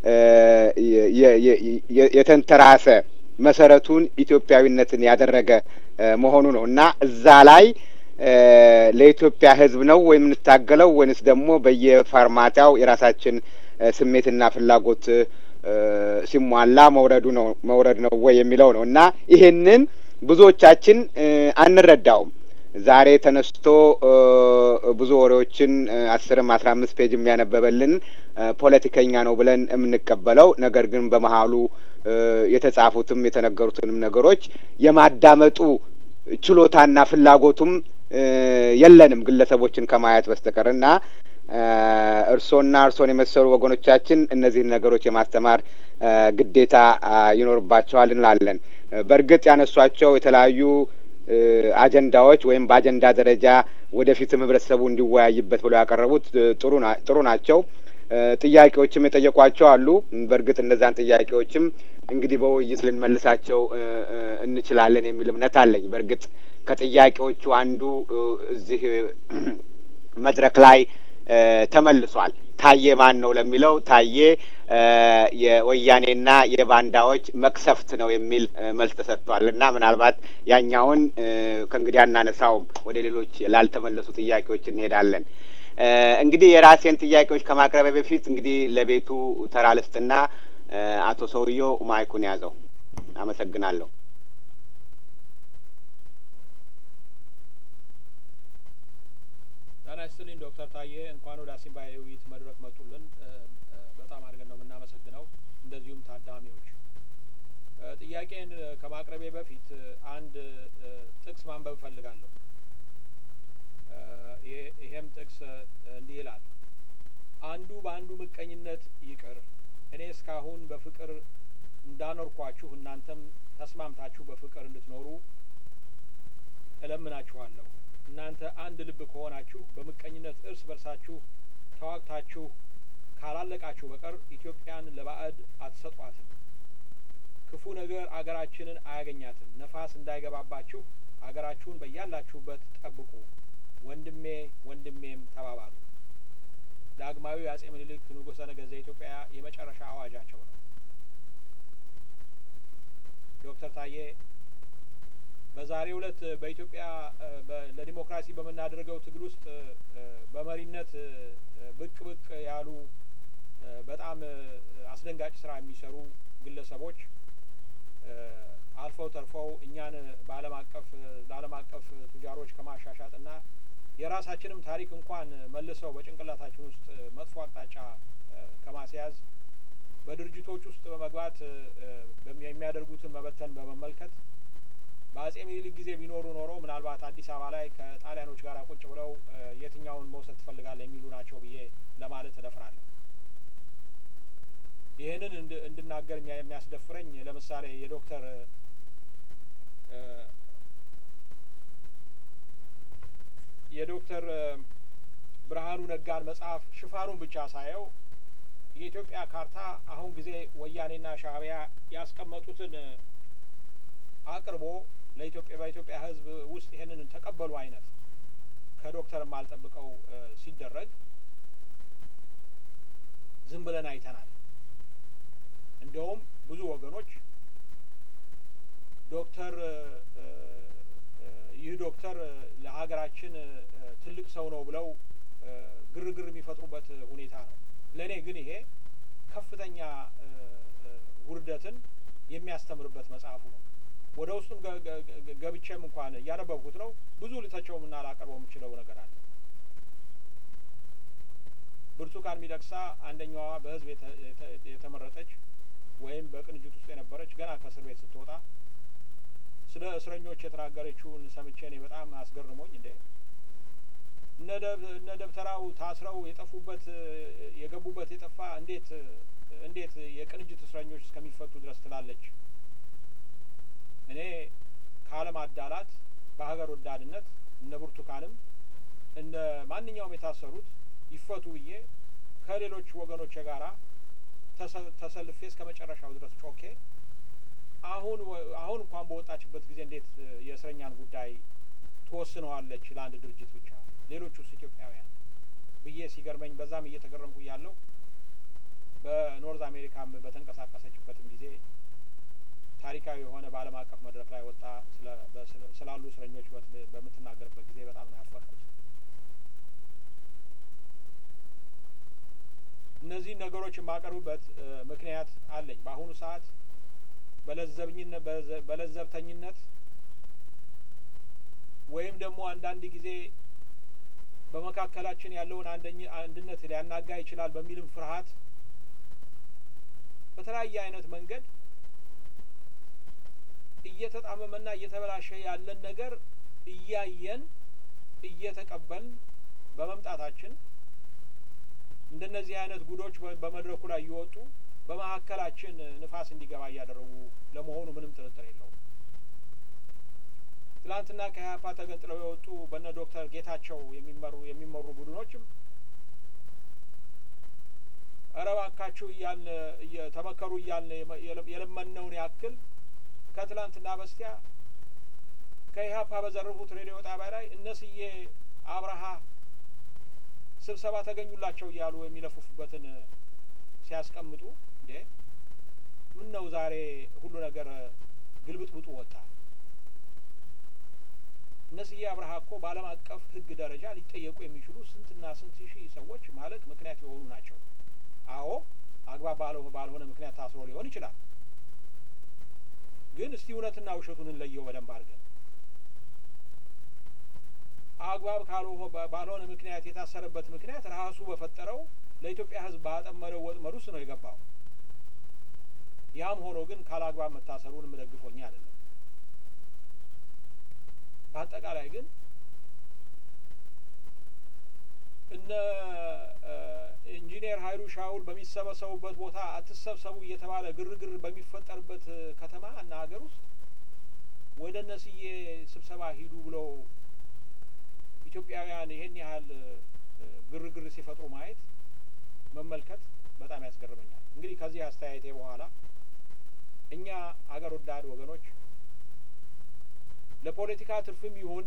የተንተራሰ መሰረቱን ኢትዮጵያዊነትን ያደረገ መሆኑ ነው እና እዛ ላይ ለኢትዮጵያ ሕዝብ ነው ወይም የምንታገለው ወይንስ ደግሞ በየፋርማታው የራሳችን ስሜትና ፍላጎት ሲሟላ መውረዱ ነው መውረድ ነው ወይ የሚለው ነው እና ይሄንን ብዙዎቻችን አንረዳውም። ዛሬ ተነስቶ ብዙ ወሬዎችን አስርም አስራ አምስት ፔጅ የሚያነበበልን ፖለቲከኛ ነው ብለን የምንቀበለው ነገር ግን በመሀሉ የተጻፉትም የተነገሩትንም ነገሮች የማዳመጡ ችሎታና ፍላጎቱም የለንም ግለሰቦችን ከማየት በስተቀር እና እርሶና እርሶን የመሰሉ ወገኖቻችን እነዚህን ነገሮች የማስተማር ግዴታ ይኖርባቸዋል እንላለን። በእርግጥ ያነሷቸው የተለያዩ አጀንዳዎች ወይም በአጀንዳ ደረጃ ወደፊትም ህብረተሰቡ እንዲወያይበት ብለው ያቀረቡት ጥሩ ናቸው። ጥያቄዎችም የጠየቋቸው አሉ። በእርግጥ እነዛን ጥያቄዎችም እንግዲህ በውይይት ልንመልሳቸው እንችላለን የሚል እምነት አለኝ። በእርግጥ ከጥያቄዎቹ አንዱ እዚህ መድረክ ላይ ተመልሷል። ታዬ ማን ነው ለሚለው ታዬ የወያኔና የባንዳዎች መቅሰፍት ነው የሚል መልስ ተሰጥቷል እና ምናልባት ያኛውን ከእንግዲህ አናነሳውም። ወደ ሌሎች ላልተመለሱ ጥያቄዎች እንሄዳለን። እንግዲህ የራሴን ጥያቄዎች ከማቅረቢያ በፊት እንግዲህ ለቤቱ ተራ ልስጥና አቶ ሰውየው ማይኩን ያዘው። አመሰግናለሁ። ጤና ይስጥልኝ ዶክተር ታዬ እንኳን ወደ አሲምባ የውይይት መድረክ መጡልን። በጣም አድርገን ነው የምናመሰግነው። እንደዚሁም ታዳሚዎች ጥያቄን ከማቅረቤ በፊት አንድ ጥቅስ ማንበብ እፈልጋለሁ። ይሄም ጥቅስ እንዲህ ይላል አንዱ በአንዱ ምቀኝነት ይቅር። እኔ እስካሁን በፍቅር እንዳኖርኳችሁ እናንተም ተስማምታችሁ በፍቅር እንድትኖሩ እለምናችኋለሁ። እናንተ አንድ ልብ ከሆናችሁ በምቀኝነት እርስ በርሳችሁ ተዋግታችሁ ካላለቃችሁ በቀር ኢትዮጵያን ለባዕድ አትሰጧትም። ክፉ ነገር አገራችንን አያገኛትም። ነፋስ እንዳይገባባችሁ አገራችሁን በያላችሁበት ጠብቁ። ወንድሜ ወንድሜም ተባባሉ። ዳግማዊ አጼ ምኒልክ ንጉሠ ነገሥት ዘኢትዮጵያ የመጨረሻ አዋጃቸው ነው። ዶክተር ታዬ በዛሬው ዕለት በኢትዮጵያ ለዲሞክራሲ በምናደርገው ትግል ውስጥ በመሪነት ብቅ ብቅ ያሉ በጣም አስደንጋጭ ስራ የሚሰሩ ግለሰቦች አልፈው ተርፈው እኛን በዓለም አቀፍ ለዓለም አቀፍ ቱጃሮች ከማሻሻጥና የራሳችንም ታሪክ እንኳን መልሰው በጭንቅላታችን ውስጥ መጥፎ አቅጣጫ ከማስያዝ በድርጅቶች ውስጥ በመግባት የሚያደርጉትን መበተን በመመልከት በአጼ ምኒልክ ጊዜ ቢኖሩ ኖሮ ምናልባት አዲስ አበባ ላይ ከጣሊያኖች ጋር ቁጭ ብለው የትኛውን መውሰድ ትፈልጋለህ የሚሉ ናቸው ብዬ ለማለት እደፍራለሁ። ይህንን እንድናገር የሚያስደፍረኝ ለምሳሌ የዶክተር የዶክተር ብርሃኑ ነጋን መጽሐፍ ሽፋኑን ብቻ ሳየው የኢትዮጵያ ካርታ አሁን ጊዜ ወያኔና ሻእቢያ ያስቀመጡትን አቅርቦ ለኢትዮጵያ በኢትዮጵያ ሕዝብ ውስጥ ይሄንን ተቀበሉ አይነት ከዶክተር የማልጠብቀው ሲደረግ ዝም ብለን አይተናል። እንደውም ብዙ ወገኖች ዶክተር ይህ ዶክተር ለሀገራችን ትልቅ ሰው ነው ብለው ግርግር የሚፈጥሩበት ሁኔታ ነው። ለእኔ ግን ይሄ ከፍተኛ ውርደትን የሚያስተምርበት መጽሐፉ ነው። ወደ ውስጡም ገብቼም እንኳን እያነበብኩት ነው። ብዙ ልተቸውምና ላቀርበው የምችለው ነገር አለ። ብርቱካን ሚደቅሳ አንደኛዋ በህዝብ የተመረጠች ወይም በቅንጅት ውስጥ የነበረች ገና ከእስር ቤት ስትወጣ ስለ እስረኞች የተናገረችውን ሰምቼ እኔ በጣም አስገርሞኝ እንዴ እነ ደብተራው ታስረው የጠፉበት የገቡበት የጠፋ እንዴት እንዴት የቅንጅት እስረኞች እስከሚፈቱ ድረስ ትላለች። እኔ ከዓለም አዳላት በሀገር ወዳድነት እነ ብርቱካንም እነ ማንኛውም የታሰሩት ይፈቱ ብዬ ከሌሎች ወገኖች ጋራ ተሰልፌ እስከ መጨረሻው ድረስ ጮኬ አሁን አሁን እንኳን በወጣችበት ጊዜ እንዴት የእስረኛን ጉዳይ ትወስነዋለች ለአንድ ድርጅት ብቻ ሌሎች ውስጥ ኢትዮጵያውያን ብዬ ሲገርመኝ በዛም እየተገረምኩ እያለሁ በኖርዝ አሜሪካም በተንቀሳቀሰችበትም ጊዜ ታሪካዊ የሆነ በዓለም አቀፍ መድረክ ላይ ወጣ ስላሉ እስረኞች በምትናገርበት ጊዜ በጣም ነው ያፈርኩት። እነዚህን ነገሮች የማቀርብበት ምክንያት አለኝ። በአሁኑ ሰዓት በለዘብኝነት በለዘብተኝነት ወይም ደግሞ አንዳንድ ጊዜ በመካከላችን ያለውን አንድነት ሊያናጋ ይችላል በሚልም ፍርሃት በተለያየ አይነት መንገድ እየተጣመመና እየተበላሸ ያለን ነገር እያየን እየተቀበልን በመምጣታችን እንደነዚህ አይነት ጉዶች በመድረኩ ላይ እየወጡ በመካከላችን ንፋስ እንዲገባ እያደረጉ ለመሆኑ ምንም ጥርጥር የለውም። ትላንትና ከኢህአፓ ተገንጥለው የወጡ በነ ዶክተር ጌታቸው የሚመሩ የሚመሩ ቡድኖችም እረ እባካችሁ እያልን ተመከሩ እያልን የለመነውን ያክል ከትላንትና በስቲያ ከኢህአፓ በዘረፉት ሬዲዮ ጣቢያ ላይ እነስዬ አብርሃ ስብሰባ ተገኙላቸው እያሉ የሚለፉፉበትን ሲያስቀምጡ እንዴ ምን ነው ዛሬ ሁሉ ነገር ግልብጥብጡ ወጣ። እነስዬ አብርሃ እኮ በዓለም አቀፍ ሕግ ደረጃ ሊጠየቁ የሚችሉ ስንትና ስንት ሺህ ሰዎች ማለት ምክንያት የሆኑ ናቸው። አዎ አግባብ ባልሆነ ምክንያት ታስሮ ሊሆን ይችላል። ግን እስቲ እውነትና ውሸቱን እንለየው በደንብ አድርገን። አግባብ ባልሆነ ምክንያት የታሰረበት ምክንያት ራሱ በፈጠረው ለኢትዮጵያ ሕዝብ ባጠመደው ወጥመድ ውስጥ ነው የገባው። ያም ሆኖ ግን ካላግባብ መታሰሩን የምደግፎኛ አይደለም። በአጠቃላይ ግን እነ ኢንጂነር ሀይሉ ሻውል በሚሰበሰቡበት ቦታ አትሰብሰቡ እየተባለ ግርግር በሚፈጠርበት ከተማ እና ሀገር ውስጥ ወደ እነስዬ ስብሰባ ሂዱ ብለው ኢትዮጵያውያን ይሄን ያህል ግርግር ሲፈጥሩ ማየት መመልከት በጣም ያስገርመኛል። እንግዲህ ከዚህ አስተያየቴ በኋላ እኛ አገር ወዳድ ወገኖች ለፖለቲካ ትርፍም ይሁን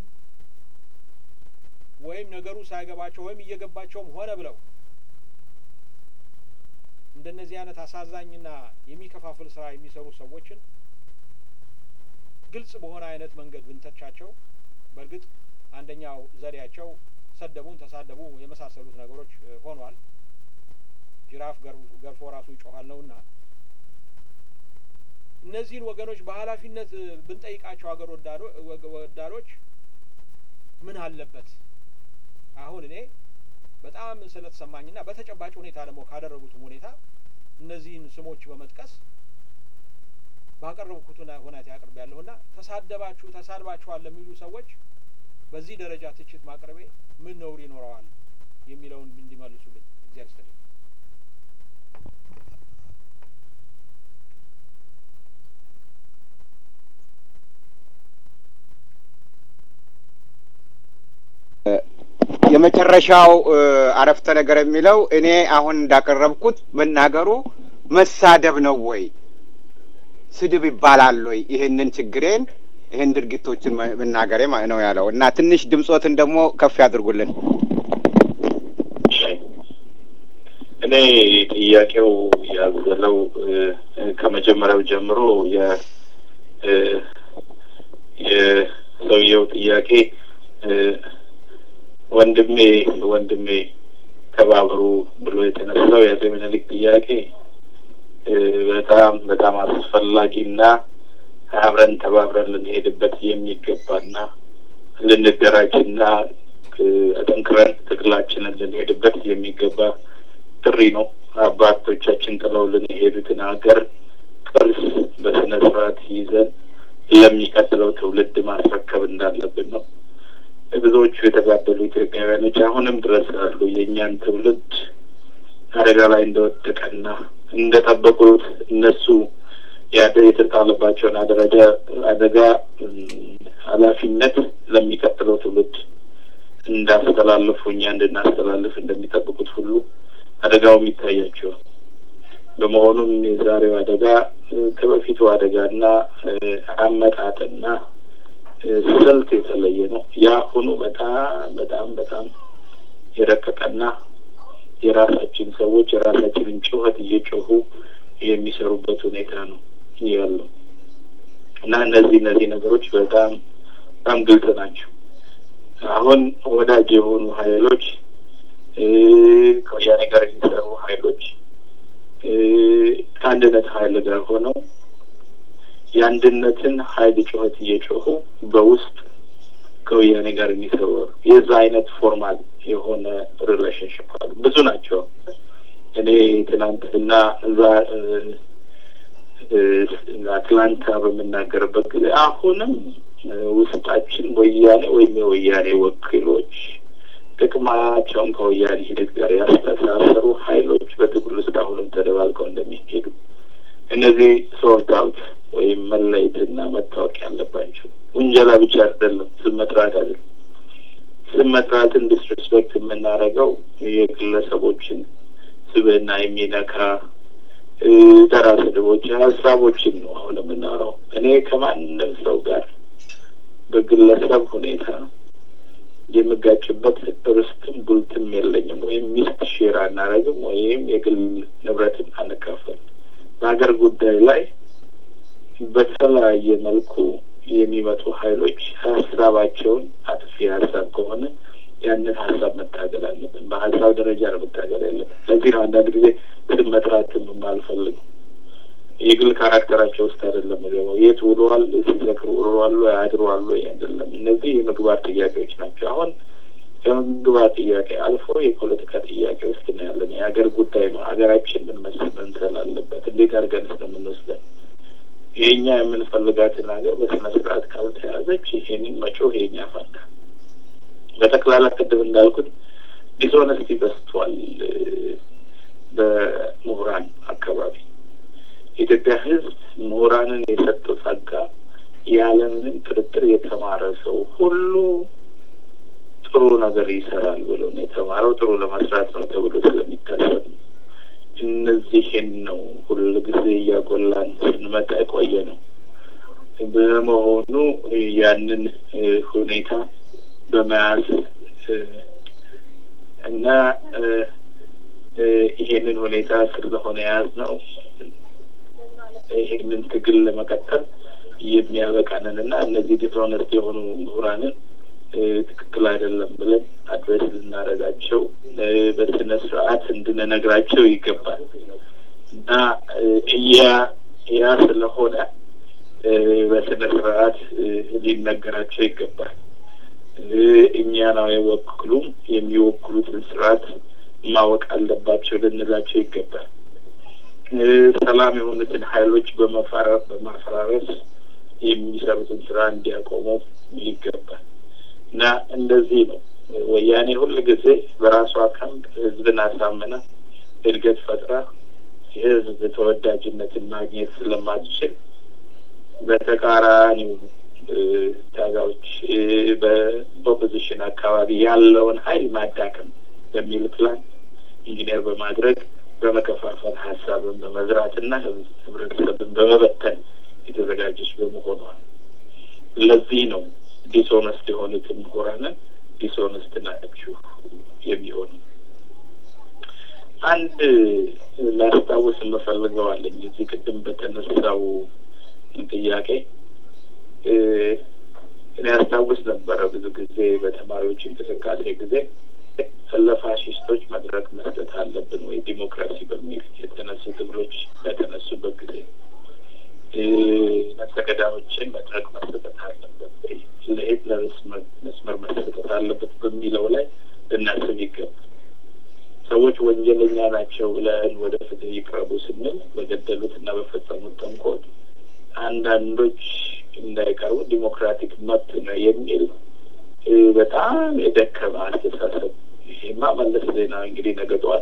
ወይም ነገሩ ሳይገባቸው ወይም እየገባቸውም ሆነ ብለው እንደነዚህ አይነት አሳዛኝና የሚከፋፍል ስራ የሚሰሩ ሰዎችን ግልጽ በሆነ አይነት መንገድ ብንተቻቸው በእርግጥ አንደኛው ዘዴያቸው ሰደቡን፣ ተሳደቡ የመሳሰሉት ነገሮች ሆኗል። ጅራፍ ገርፎ ራሱ ይጮኋል ነውና እነዚህን ወገኖች በኃላፊነት ብንጠይቃቸው ሀገር ወዳዶች ምን አለበት አሁን እኔ በጣም ስለተሰማኝና በተጨባጭ ሁኔታ ደግሞ ካደረጉትም ሁኔታ እነዚህን ስሞች በመጥቀስ ባቀረብኩት ሁኔታ ያቅርብ ያለሁና ተሳደባችሁ ተሳድባችኋል ለሚሉ ሰዎች በዚህ ደረጃ ትችት ማቅረቤ ምን ነውር ይኖረዋል የሚለውን እንዲመልሱልኝ እግዚአብሔር ይስጥልኝ። የመጨረሻው አረፍተ ነገር የሚለው እኔ አሁን እንዳቀረብኩት መናገሩ መሳደብ ነው ወይ ስድብ ይባላል ወይ? ይህንን ችግሬን ይህን ድርጊቶችን መናገሬ ነው ያለው እና ትንሽ ድምጾትን ደግሞ ከፍ ያድርጉልን። እኔ ጥያቄው ያዘለው ከመጀመሪያው ጀምሮ የ የሰውየው ጥያቄ ወንድሜ ወንድሜ ተባብሩ ብሎ የተነሳው የአፄ ምኒልክ ጥያቄ በጣም በጣም አስፈላጊና አብረን ተባብረን ልንሄድበት የሚገባና ልንደራጅና አጠንክረን ትግላችንን ልንሄድበት የሚገባ ጥሪ ነው። አባቶቻችን ጥለውልን የሄዱትን ሀገር ቅርስ በስነ ስርዓት ይዘን ለሚቀጥለው ትውልድ ማስረከብ እንዳለብን ነው። ብዙዎቹ የተጋደሉ ኢትዮጵያውያኖች አሁንም ድረስ አሉ። የእኛን ትውልድ አደጋ ላይ እንደወደቀና እንደጠበቁት እነሱ የተጣለባቸውን አደረጃ አደጋ ኃላፊነት ለሚቀጥለው ትውልድ እንዳስተላልፉ እኛ እንድናስተላልፍ እንደሚጠብቁት ሁሉ አደጋውም ይታያቸዋል። በመሆኑም የዛሬው አደጋ ከበፊቱ አደጋና አመጣጥና ስልት የተለየ ነው። የአሁኑ በጣም በጣም በጣም የረቀቀና የራሳችን ሰዎች የራሳችንን ጩኸት እየጮሁ የሚሰሩበት ሁኔታ ነው ያለው እና እነዚህ እነዚህ ነገሮች በጣም በጣም ግልጽ ናቸው። አሁን ወዳጅ የሆኑ ሀይሎች ከወያኔ ጋር የሚሰሩ ሀይሎች ከአንድነት ሀይል ጋር ሆነው የአንድነትን ሀይል ጩኸት እየጮሁ በውስጥ ከወያኔ ጋር የሚሰሩ የዛ አይነት ፎርማል የሆነ ሪሌሽንሽፕ አሉ። ብዙ ናቸው። እኔ ትናንትና እዛ አትላንታ በምናገርበት ጊዜ አሁንም ውስጣችን ወያኔ ወይም የወያኔ ወኪሎች ጥቅማቸውን ከወያኔ ሂደት ጋር ያስተሳሰሩ ሀይሎች በትግል ውስጥ አሁንም ተደባልቀው እንደሚሄዱ እነዚህ ሶርት አውት ወይም መለየትና መታወቅ ያለባቸው ውንጀላ ብቻ አይደለም፣ ስም መጥራት አይደለም። ስም መጥራትን ዲስሬስፔክት የምናደርገው የግለሰቦችን ስብዕና የሚነካ ተራ ስድቦች፣ ሀሳቦችን ነው አሁን የምናወራው። እኔ ከማንም ሰው ጋር በግለሰብ ሁኔታ የምጋጭበት ርስትም ጉልትም የለኝም። ወይም ሚስት ሼር አናረግም፣ ወይም የግል ንብረትን አንካፈል። በሀገር ጉዳይ ላይ በተለያየ መልኩ የሚመጡ ሀይሎች ሀሳባቸውን አጥፊ ሀሳብ ከሆነ ያንን ሀሳብ መታገል አለብን። በሀሳብ ደረጃ ነው መታገል ያለብን። ለዚህ ነው አንዳንድ ጊዜ ስም መጥራትም የማልፈልገው። የግል ካራክተራቸው ውስጥ አይደለም ገባው የት ውለዋል፣ ሲዘክሩ ውለዋል፣ አድረዋል አይደለም። እነዚህ የምግባር ጥያቄዎች ናቸው። አሁን ከምግባር ጥያቄ አልፎ የፖለቲካ ጥያቄ ውስጥ ነው ያለን። የሀገር ጉዳይ ነው። ሀገራችን ምን መስል መምሰል አለበት? እንዴት አድርገን ስለምንወስደን የእኛ የምንፈልጋትን ሀገር በስነ ስርዓት ካልተያዘች ይሄንን መጮህ የኛ ፋንታ። በጠቅላላ ቅድም እንዳልኩት ዲስኦነስቲ በስቷል በምሁራን አካባቢ። የኢትዮጵያ ሕዝብ ምሁራንን የሰጠው ጸጋ ያለምንም ጥርጥር የተማረ ሰው ሁሉ ጥሩ ነገር ይሰራል ብሎ ነው የተማረው። ጥሩ ለመስራት ነው ተብሎ ስለሚታሰብ ነው። እነዚህን ነው ሁሉ ጊዜ እያጎላን ስንመጣ የቆየ ነው። በመሆኑ ያንን ሁኔታ በመያዝ እና ይሄንን ሁኔታ ስለሆነ የያዝ ነው ይሄንን ትግል ለመቀጠል የሚያበቃንን እና እነዚህ ዲስኦነስት የሆኑ ምሁራንን ትክክል አይደለም ብለን አድሬስ ልናደርጋቸው በስነ ስርዓት እንድንነግራቸው ይገባል እና እያ ያ ስለሆነ በስነ ስርዓት ሊነገራቸው ይገባል። እኛን አይወክሉም፣ የሚወክሉትን ስርዓት ማወቅ አለባቸው ልንላቸው ይገባል። ሰላም የሆኑትን ኃይሎች በማፈራረስ የሚሰሩትን ስራ እንዲያቆሙ ይገባል እና እንደዚህ ነው ወያኔ ሁል ጊዜ በራሷ ካምፕ ህዝብን አሳምና እድገት ፈጥራ የህዝብ ተወዳጅነትን ማግኘት ስለማትችል በተቃራኒው ታጋዮች በኦፖዚሽን አካባቢ ያለውን ሀይል ማዳከም በሚል ፕላን ኢንጂነር በማድረግ በመከፋፈል ሀሳብን በመዝራትና ህብረተሰብን በመበተን የተዘጋጀች በመሆኗ ለዚህ ነው ዲስኦነስት የሆኑትን ምሁራንን ዲስኦነስት ናችሁ የሚሆኑ። አንድ ላስታውስ የምፈልገው አለኝ እዚህ ቅድም በተነሳው ጥያቄ እኔ ያስታውስ ነበረ ብዙ ጊዜ በተማሪዎች እንቅስቃሴ ጊዜ ለፋሽስቶች መድረክ መስጠት አለብን ወይ ዲሞክራሲ በሚል የተነሱ ትግሎች በተነሱበት ጊዜ ነፍሰገዳዮችን መድረክ መሰጠት አለበት ወይ ለሂትለርስ መስመር መሰጠት አለበት በሚለው ላይ ልናስብ ይገባል። ሰዎች ወንጀለኛ ናቸው ብለን ወደ ፍትህ ይቅረቡ ስንል በገደሉት እና በፈጸሙት ተንኮል አንዳንዶች እንዳይቀርቡ ዲሞክራቲክ መብት ነው የሚል በጣም የደከመ አስተሳሰብ። ይሄማ መለስ ዜናዊ እንግዲህ ነገ ጠዋት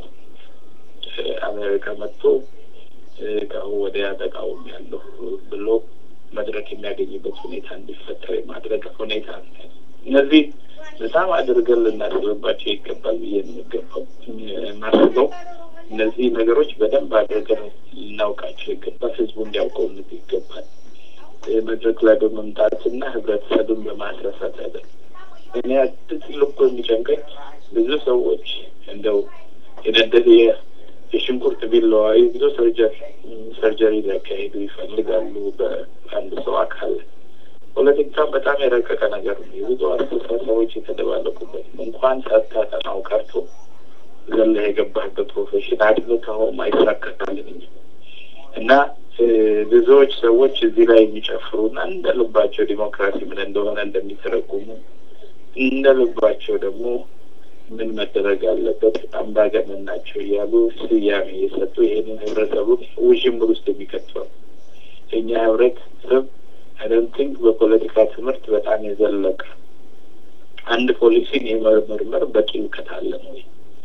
አሜሪካ መጥቶ ከአሁን ወዲያ ተቃውሞ ያለሁ ብሎ መድረክ የሚያገኝበት ሁኔታ እንዲፈጠር የማድረግ ሁኔታ ነው። እነዚህ በጣም አድርገን ልናስብባቸው ይገባል ብዬ የሚገባው ማስበው እነዚህ ነገሮች በደንብ አድርገን ልናውቃቸው ይገባል። ህዝቡ እንዲያውቀው ይገባል። መድረክ ላይ በመምጣትና ህብረተሰብን በማስረሳት አይደለም። እኔ ትልቁ የሚጨንቀኝ ብዙ ሰዎች እንደው የነደደ የሽንኩርት ቢላዋ ይዞ ሰርጀሪ ሰርጀሪ ሊያካሂዱ ይፈልጋሉ በአንድ ሰው አካል። ፖለቲካ በጣም የረቀቀ ነገር ነው። የብዙ አስተሳሰቦች የተደባለቁበት እንኳን ሳታጠናው ቀርቶ ዘለህ የገባህበት ፕሮፌሽን አድምተኸውም አይሳካልንም እና ብዙዎች ሰዎች እዚህ ላይ የሚጨፍሩና እንደ ልባቸው ዲሞክራሲ ምን እንደሆነ እንደሚተረጉሙ እንደ ልባቸው ደግሞ ምን መደረግ አለበት አምባገነን ናቸው እያሉ ስያሜ የሰጡ ይህንን ህብረተሰቡን ውዥንብር ውስጥ የሚከተው እኛ ህብረተሰብ አይደንቲንክ በፖለቲካ ትምህርት በጣም የዘለቀ አንድ ፖሊሲን የመመርመር በቂ እውቀት አለን ወይ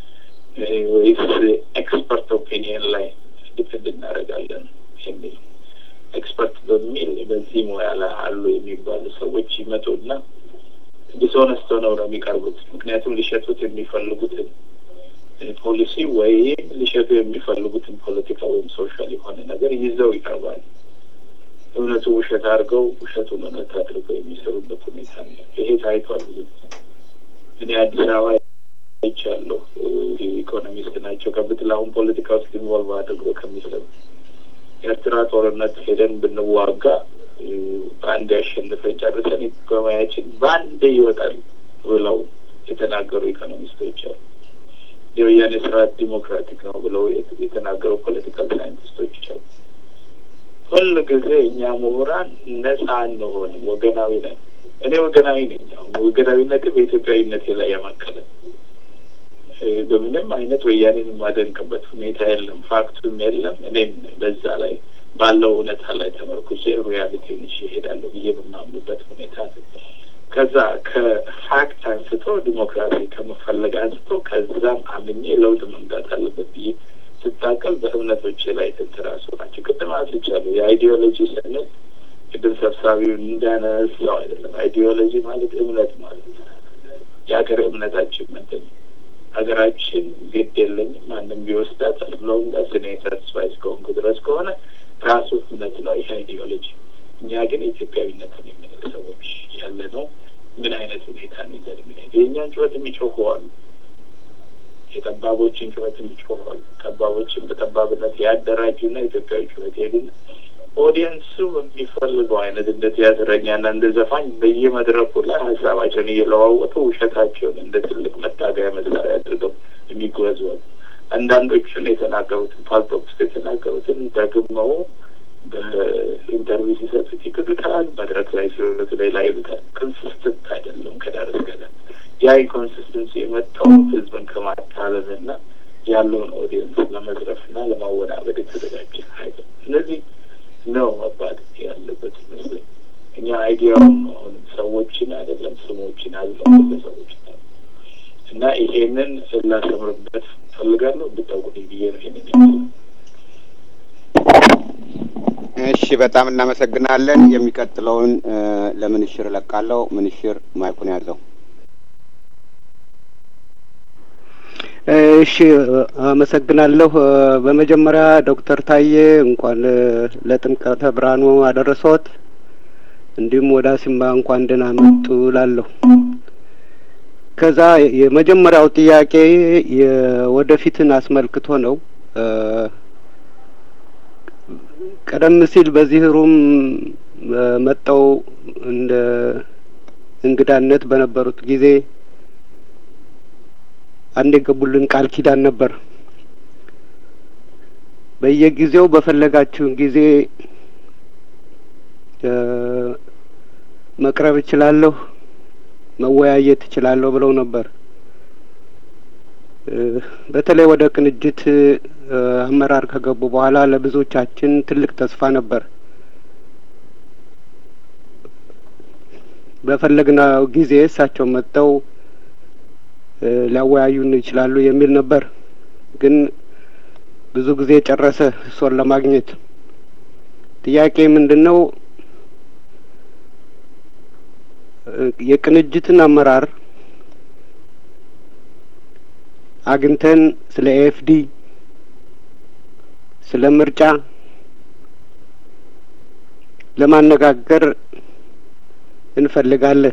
ወይስ ኤክስፐርት ኦፒኒየን ላይ ዲፔንድ እናደርጋለን የሚል ኤክስፐርት በሚል በዚህ ሙያ ላይ አሉ የሚባሉ ሰዎች ይመጡና ዲስኦነስት ሆነው ነው የሚቀርቡት። ምክንያቱም ሊሸጡት የሚፈልጉትን ፖሊሲ ወይም ሊሸጡ የሚፈልጉትን ፖለቲካ ወይም ሶሻል የሆነ ነገር ይዘው ይቀርባሉ። እውነቱ ውሸት አድርገው ውሸቱን እውነት አድርገው የሚሰሩበት ሁኔታ ነው። ይሄ ታይቷል። ብዙ እኔ አዲስ አበባ አይቻለሁ። ኢኮኖሚስት ናቸው ከምትል አሁን ፖለቲካ ውስጥ ኢንቮልቭ አድርገው ከሚሰሩ ኤርትራ ጦርነት ሄደን ብንዋጋ በአንድ ያሸንፈን ጨርሰን ኢኮኖሚያችን በአንድ ይወጣል ብለው የተናገሩ ኢኮኖሚስቶች አሉ። የወያኔ ስርዓት ዲሞክራቲክ ነው ብለው የተናገሩ ፖለቲካል ሳይንቲስቶች አሉ። ሁል ጊዜ እኛ ምሁራን ነጻ አንሆንም፣ ወገናዊ ነን። እኔ ወገናዊ ነኝ። አሁን ወገናዊነት በኢትዮጵያዊነቴ ላይ ያማከለ በምንም አይነት ወያኔን የማደንቅበት ሁኔታ የለም፣ ፋክቱም የለም። እኔም በዛ ላይ ባለው እውነታ ላይ ተመርኩዜ ሪያሊቲውን ይዤ እሄዳለሁ ብዬ በማምኑበት ሁኔታ ከዛ ከፋክት አንስቶ ዲሞክራሲ ከመፈለግ አንስቶ ከዛም አምኜ ለውጥ መምጣት አለበት ብዬ ስታቀል በእምነቶች ላይ ትንትራሱ ናቸው። ቅድም አስልቻለሁ። የአይዲዮሎጂ ስንል ቅድም ሰብሳቢው እንዳነሳው አይደለም። አይዲዮሎጂ ማለት እምነት ማለት ነው። የሀገር እምነታችን ምንድን ነው? ሀገራችን ግድ የለኝም ማንም ቢወስዳት ብለውም ዳስ እኔ ሳትስፋይ እስከሆንኩ ድረስ ከሆነ ራሱ እምነት ነው ይህ አይዲዮሎጂ። እኛ ግን ኢትዮጵያዊነትን የምንል ሰዎች ያለ ነው። ምን አይነት ሁኔታ ይዘን የምንሄድ የእኛን ጩኸት የሚጮኹ አሉ። የጠባቦችን ጩኸት የሚጮኹ አሉ። ጠባቦችን በጠባብነት ያደራጁና ኢትዮጵያዊ ጩኸት ሄዱና ኦዲየንሱ የሚፈልገው አይነት እንደ ቲያትረኛና እንደ ዘፋኝ በየመድረኩ ላይ ሀሳባቸውን እየለዋወጡ ውሸታቸውን እንደ ትልቅ መታገያ መሳሪያ አድርገው የሚጓዙ አሉ። አንዳንዶቹን የተናገሩትን ፓልቶክ ውስጥ የተናገሩትን ደግመው በኢንተርቪው ሲሰጡት ይክዱታል። መድረክ ላይ ሲወጡ ሌላ ይሉታል። ኮንሲስተንት አይደለም ከዳር እስከ ዳር። ያ ኢንኮንሲስተንሲ የመጣው ህዝብን ከማታለልና ያለውን ኦዲየንስ ለመዝረፍና ለማወናበድ የተዘጋጀ ሀይል እነዚህ ነው መባል ያለበት ይመስለኝ። እኛ አይዲያውን አሁን ሰዎችን አይደለም ስሞችን አዝለው ግለሰቦች እና ይሄንን ላሰምርበት ፈልጋለሁ እንድታውቁልኝ ብዬ ነው ይሄንን ያለው። እሺ፣ በጣም እናመሰግናለን። የሚቀጥለውን ለምንሽር እለቃለሁ። ምንሽር ማይኩን ያዘው። እሺ አመሰግናለሁ። በመጀመሪያ ዶክተር ታዬ እንኳን ለጥምቀተ ብርሃኑ አደረሰዎት። እንዲሁም ወደ አሲምባ እንኳን ደህና መጡ እላለሁ። ከዛ የመጀመሪያው ጥያቄ የወደፊትን አስመልክቶ ነው። ቀደም ሲል በዚህ ሩም መጠው እንደ እንግዳነት በነበሩት ጊዜ አንድ የገቡልን ቃል ኪዳን ነበር። በየጊዜው በፈለጋችሁን ጊዜ መቅረብ እችላለሁ፣ መወያየት እችላለሁ ብለው ነበር። በተለይ ወደ ቅንጅት አመራር ከገቡ በኋላ ለብዙዎቻችን ትልቅ ተስፋ ነበር። በፈለግነው ጊዜ እሳቸው መጥተው ሊያወያዩን ይችላሉ የሚል ነበር። ግን ብዙ ጊዜ ጨረሰ እሶን ለማግኘት። ጥያቄ ምንድን ነው? የቅንጅትን አመራር አግኝተን ስለ ኤፍዲ ስለ ምርጫ ለማነጋገር እንፈልጋለን።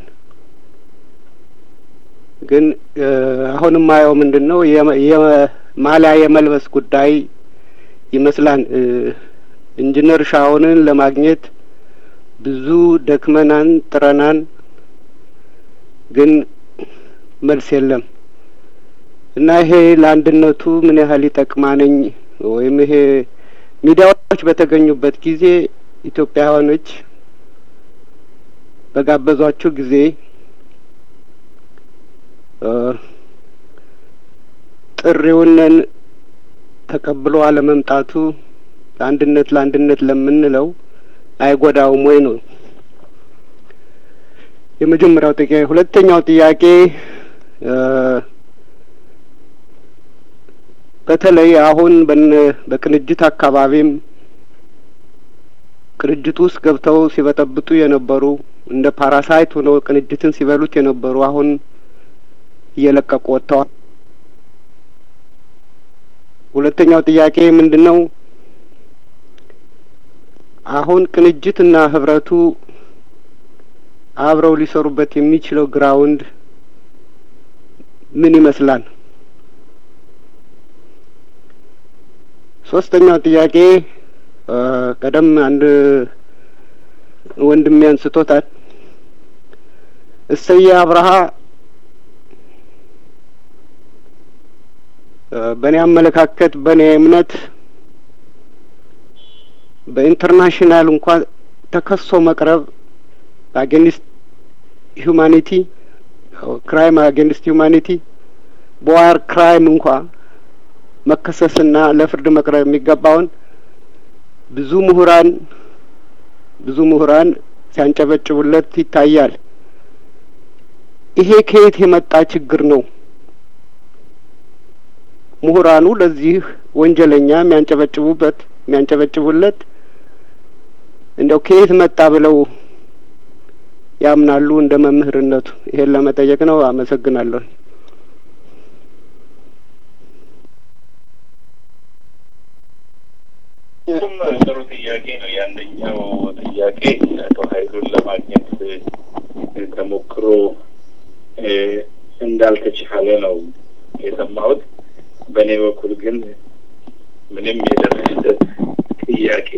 ግን አሁን የማየው ምንድን ነው የማሊያ የመልበስ ጉዳይ ይመስላል። ኢንጂነር ሻውንን ለማግኘት ብዙ ደክመናን ጥረናን፣ ግን መልስ የለም እና ይሄ ለአንድነቱ ምን ያህል ይጠቅማነኝ ወይም ይሄ ሚዲያዎች በተገኙበት ጊዜ ኢትዮጵያውያኖች በጋበዟቸው ጊዜ ጥሪውንን ተቀብሎ አለመምጣቱ ለአንድነት ለአንድነት ለምንለው አይጎዳውም ወይ ነው የመጀመሪያው ጥያቄ። ሁለተኛው ጥያቄ በተለይ አሁን በቅንጅት አካባቢም ቅንጅት ውስጥ ገብተው ሲበጠብጡ የነበሩ እንደ ፓራሳይት ሆነው ቅንጅትን ሲበሉት የነበሩ አሁን እየለቀቁ ወጥተዋል። ሁለተኛው ጥያቄ ምንድን ነው? አሁን ቅንጅትና ህብረቱ አብረው ሊሰሩበት የሚችለው ግራውንድ ምን ይመስላል? ሶስተኛው ጥያቄ ቀደም አንድ ወንድሜ አንስቶታል። እሰየ አብርሃ በእኔ አመለካከት በእኔ እምነት በኢንተርናሽናል እንኳን ተከሶ መቅረብ አጌንስት ሁማኒቲ ክራይም አጌንስት ሁማኒቲ በዋር ክራይም እንኳ መከሰስና ለፍርድ መቅረብ የሚገባውን ብዙ ምሁራን ብዙ ምሁራን ሲያንጨበጭቡለት ይታያል። ይሄ ከየት የመጣ ችግር ነው? ምሁራኑ ለዚህ ወንጀለኛ የሚያንጨበጭቡበት የሚያንጨበጭቡለት እንደው ከየት መጣ ብለው ያምናሉ? እንደ መምህርነቱ ይሄን ለመጠየቅ ነው። አመሰግናለሁ። እሱም ጥሩ ጥያቄ ነው። ያንደኛው ጥያቄ አቶ ኃይሉን ለማግኘት ተሞክሮ እንዳልተቻለ ነው የሰማሁት። በእኔ በኩል ግን ምንም የደረሰበት ጥያቄ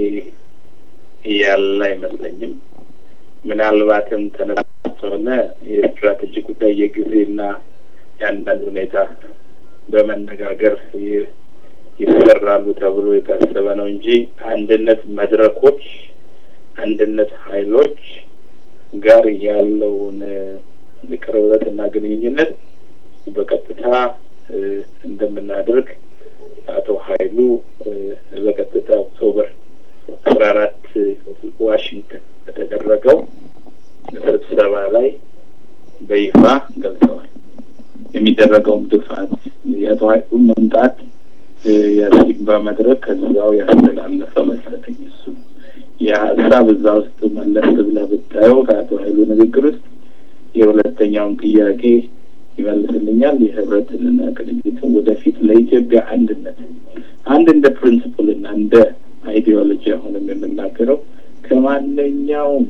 ያለ አይመስለኝም። ምናልባትም ተነሳሆነ የስትራቴጂ ጉዳይ የጊዜና የአንዳንድ ሁኔታ በመነጋገር ይሰራሉ ተብሎ የታሰበ ነው እንጂ አንድነት መድረኮች፣ አንድነት ኃይሎች ጋር ያለውን ቅርበትና ግንኙነት በቀጥታ እንደምናደርግ አቶ ኃይሉ በቀጥታ ኦክቶበር አስራ አራት ዋሽንግተን በተደረገው ስብሰባ ላይ በይፋ ገልጸዋል። የሚደረገውም ድፋት የአቶ ኃይሉ መምጣት የሲግባ መድረክ ከዛው ያስተላለፈ መሰለኝ። እሱ የሀሳብ እዛ ውስጥ መለስ ብለህ ብታየው ከአቶ ኃይሉ ንግግር ውስጥ የሁለተኛውን ጥያቄ ይመልስልኛል። የህብረትንና ቅንጅትን ወደፊት ለኢትዮጵያ አንድነት አንድ እንደ ፕሪንስፕልና እንደ አይዲዮሎጂ አሁንም የምናገረው ከማንኛውም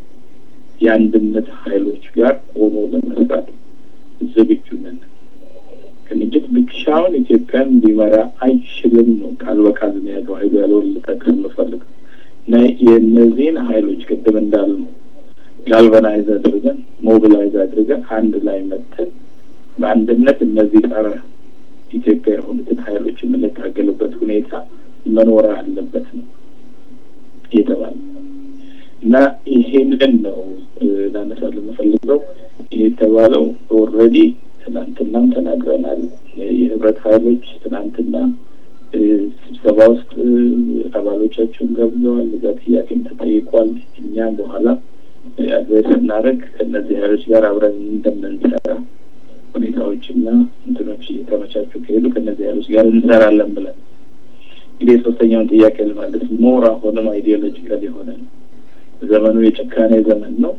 የአንድነት ኃይሎች ጋር ሆኖ ለመስራት ዝግጁ ነን። ቅንጅት ብቻውን ኢትዮጵያን ሊመራ አይችልም ነው ቃል በቃል ነው ያለው ኃይሉ ያለውን ልጠቅስ የምፈልገው እና የእነዚህን ኃይሎች ቅድም እንዳልነው ጋልቫናይዝ አድርገን ሞቢላይዝ አድርገን አንድ ላይ መተን በአንድነት እነዚህ ጸረ ኢትዮጵያ የሆኑትን ኃይሎች የምንታገልበት ሁኔታ መኖር አለበት ነው የተባለ እና ይሄንን ነው ላነሳ የምፈልገው። ይህ የተባለው ኦልሬዲ ትናንትናም ተናግረናል። የህብረት ኃይሎች ትናንትና ስብሰባ ውስጥ አባሎቻቸውን ገብዘዋል። እዛ ጥያቄም ተጠይቋል። እኛም በኋላ አድሬስ ስናደርግ ከእነዚህ ኃይሎች ጋር አብረን እንደምንሰራ ሁኔታዎችና እንትኖች እየተመቻቹ ከሄዱ ከእነዚህ ኃይሎች ጋር እንሰራለን ብለን እንግዲህ የሶስተኛውን ጥያቄ ለማለት ሞር አሁንም አይዲዮሎጂካል የሆነ ነው። ዘመኑ የጭካኔ ዘመን ነው።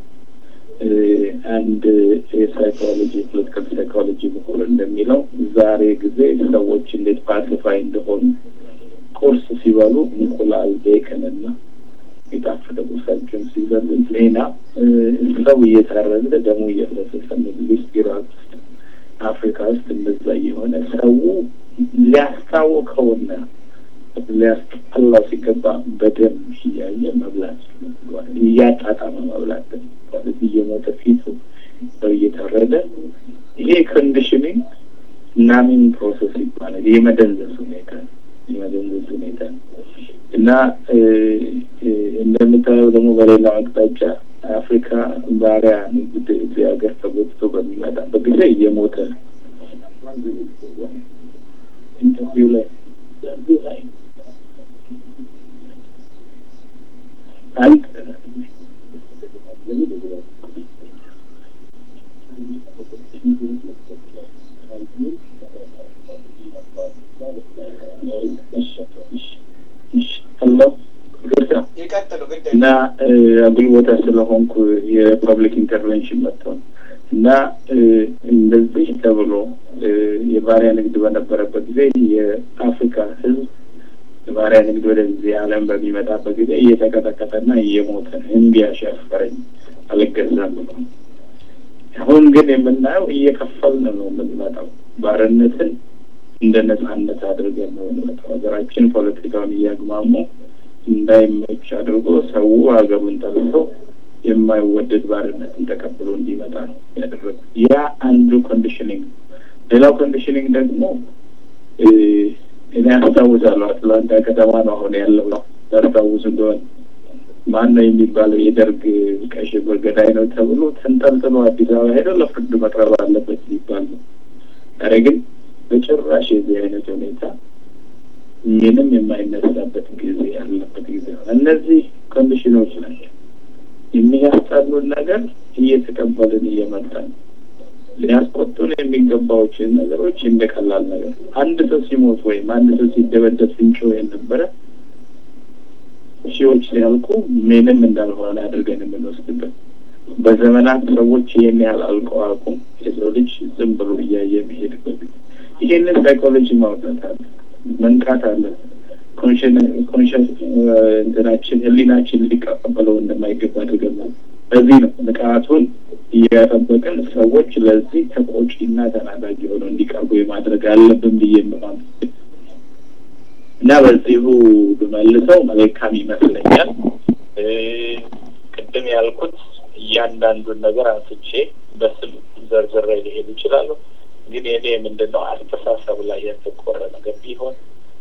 አንድ የሳይኮሎጂ ፖለቲካል ሳይኮሎጂ ምሁር እንደሚለው ዛሬ ጊዜ ሰዎች እንዴት ፓሲፋይ እንደሆኑ ቁርስ ሲበሉ እንቁላል፣ ቤከንና የጣፈጠ ቁርሳቸውን ሲበሉ ሌላ ሰው እየታረደ ደሙ እየፈሰሰ ሚድል ኢስት ኢራቅ ውስጥ አፍሪካ ውስጥ እንደዛ እየሆነ ሰው ሊያስታውቀውና ሊያስጠላው ሲገባ በደም እያየ መብላት እያጣጣመ መብላት ማለት እየሞተ ፊቱ ሰው እየታረደ ይሄ ኮንዲሽኒንግ ናሚንግ ፕሮሰስ ይባላል። የመደንዘዝ ሁኔታ የመደንዘዝ ሁኔታ እና እንደምታየው ደግሞ በሌላው አቅጣጫ አፍሪካ ባሪያ ንግድ እዚህ ሀገር ተጎትቶ በሚመጣበት ጊዜ እየሞተ ኢንተርቪው ላይ ላይ አንድ እና አጉል ቦታ ስለሆንኩ የፐብሊክ ኢንተርቬንሽን መጥተው እና እንደዚህ ተብሎ የባሪያ ንግድ በነበረበት ጊዜ የአፍሪካ ሕዝብ የባሪያ ንግድ ወደዚህ ዓለም በሚመጣበት ጊዜ እየተቀጠቀጠና እየሞተ ነው። እምቢ አሻፈረኝ አልገዛም ብሎ አሁን ግን የምናየው እየከፈልን ነው የምንመጣው። ባርነትን እንደ ነጻነት አድርገን ነው የምንመጣው። ሀገራችን ፖለቲካውን እያግማሙ እንዳይመች አድርጎ ሰው ሀገሩን ጠልቶ የማይወደድ ባርነትን ተቀብሎ እንዲመጣ ነው ያደረጉት። ያ አንዱ ኮንዲሽኒንግ። ሌላው ኮንዲሽኒንግ ደግሞ እኔ አስታውሳለሁ አትላንታ ከተማ ነው አሁን ያለው ታስታውሱ እንደሆነ ማን ነው የሚባለው የደርግ ቀይ ሽብር ገዳይ ነው ተብሎ ተንጠልጥሎ አዲስ አበባ ሄደው ለፍርድ መቅረብ አለበት ሊባል ነው። ዛሬ ግን በጭራሽ የዚህ አይነት ሁኔታ ምንም የማይነሳበት ጊዜ ያለበት ጊዜ ነው። እነዚህ ኮንዲሽኖች ናቸው የሚያስጠሉን ነገር እየተቀበልን እየመጣን ሊያስቆጡን የሚገባዎችን ነገሮች እንደ ቀላል ነገር አንድ ሰው ሲሞት ወይም አንድ ሰው ሲደበደብ ስንጮ የነበረ ሺዎች ሲያልቁ ምንም እንዳልሆነ አድርገን የምንወስድበት በዘመናት ሰዎች ይህን ያህል አልቀው አቁም የሰው ልጅ ዝም ብሎ እያየ የሚሄድበት ይሄንን ሳይኮሎጂ ማውጣት አለ፣ መንቃት አለ። ኮንሽንስ እንትናችን ህሊናችን ሊቀበለው እንደማይገባ አድርገን በዚህ ነው ንቃቱን እየጠበቅን ሰዎች ለዚህ ተቆጪና ተናዳጅ ሆነው እንዲቀርቡ የማድረግ አለብን ብዬ የምማም እና በዚሁ ብመልሰው መልካም ይመስለኛል። ቅድም ያልኩት እያንዳንዱን ነገር አንስቼ በስም ዘርዝሬ ሊሄዱ ይችላሉ። ግን የኔ ምንድን ነው አስተሳሰብ ላይ ያተኮረ ነገር ቢሆን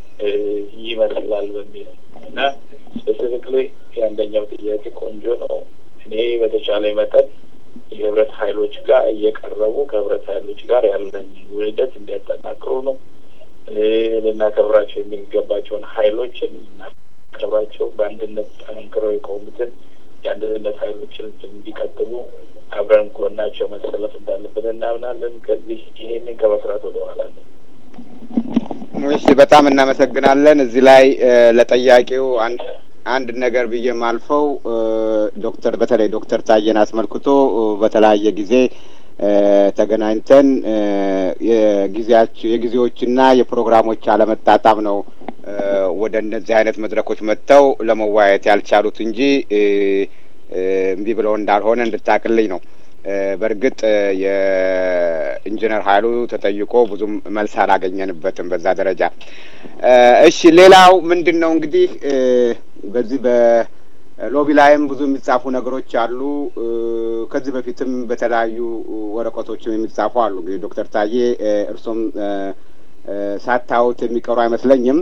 ይመስላል በሚል እና ስፔሲፊክሊ የአንደኛው ጥያቄ ቆንጆ ነው። እኔ በተቻለ መጠን የህብረት ኃይሎች ጋር እየቀረቡ ከህብረት ኃይሎች ጋር ያለን ውህደት እንዲያጠናክሩ ነው። ልናከብራቸው የሚገባቸውን ኃይሎችን እናከብራቸው፣ በአንድነት ጠንክረው የቆሙትን የአንድነት ኃይሎችን እንዲቀጥሉ አብረን ጎናቸው መሰለፍ እንዳለብን እናምናለን። ከዚህ ይሄንን ከመስራት ወደ ኋላ ነው። እሺ፣ በጣም እናመሰግናለን። እዚህ ላይ ለጠያቂው አንድ አንድ ነገር ብዬ ማልፈው ዶክተር በተለይ ዶክተር ታዬን አስመልክቶ በተለያየ ጊዜ ተገናኝተን የጊዜያቸው የጊዜዎችና የፕሮግራሞች አለመጣጣም ነው ወደ እነዚህ አይነት መድረኮች መጥተው ለመወያየት ያልቻሉት እንጂ እምቢ ብለው እንዳልሆነ እንድታቅልኝ ነው። በእርግጥ የኢንጂነር ኃይሉ ተጠይቆ ብዙም መልስ አላገኘንበትም በዛ ደረጃ። እሺ ሌላው ምንድን ነው እንግዲህ በዚህ በሎቢ ላይም ብዙ የሚጻፉ ነገሮች አሉ። ከዚህ በፊትም በተለያዩ ወረቀቶችም የሚጻፉ አሉ። እንግዲህ ዶክተር ታዬ እርሶም ሳታዩት የሚቀሩ አይመስለኝም።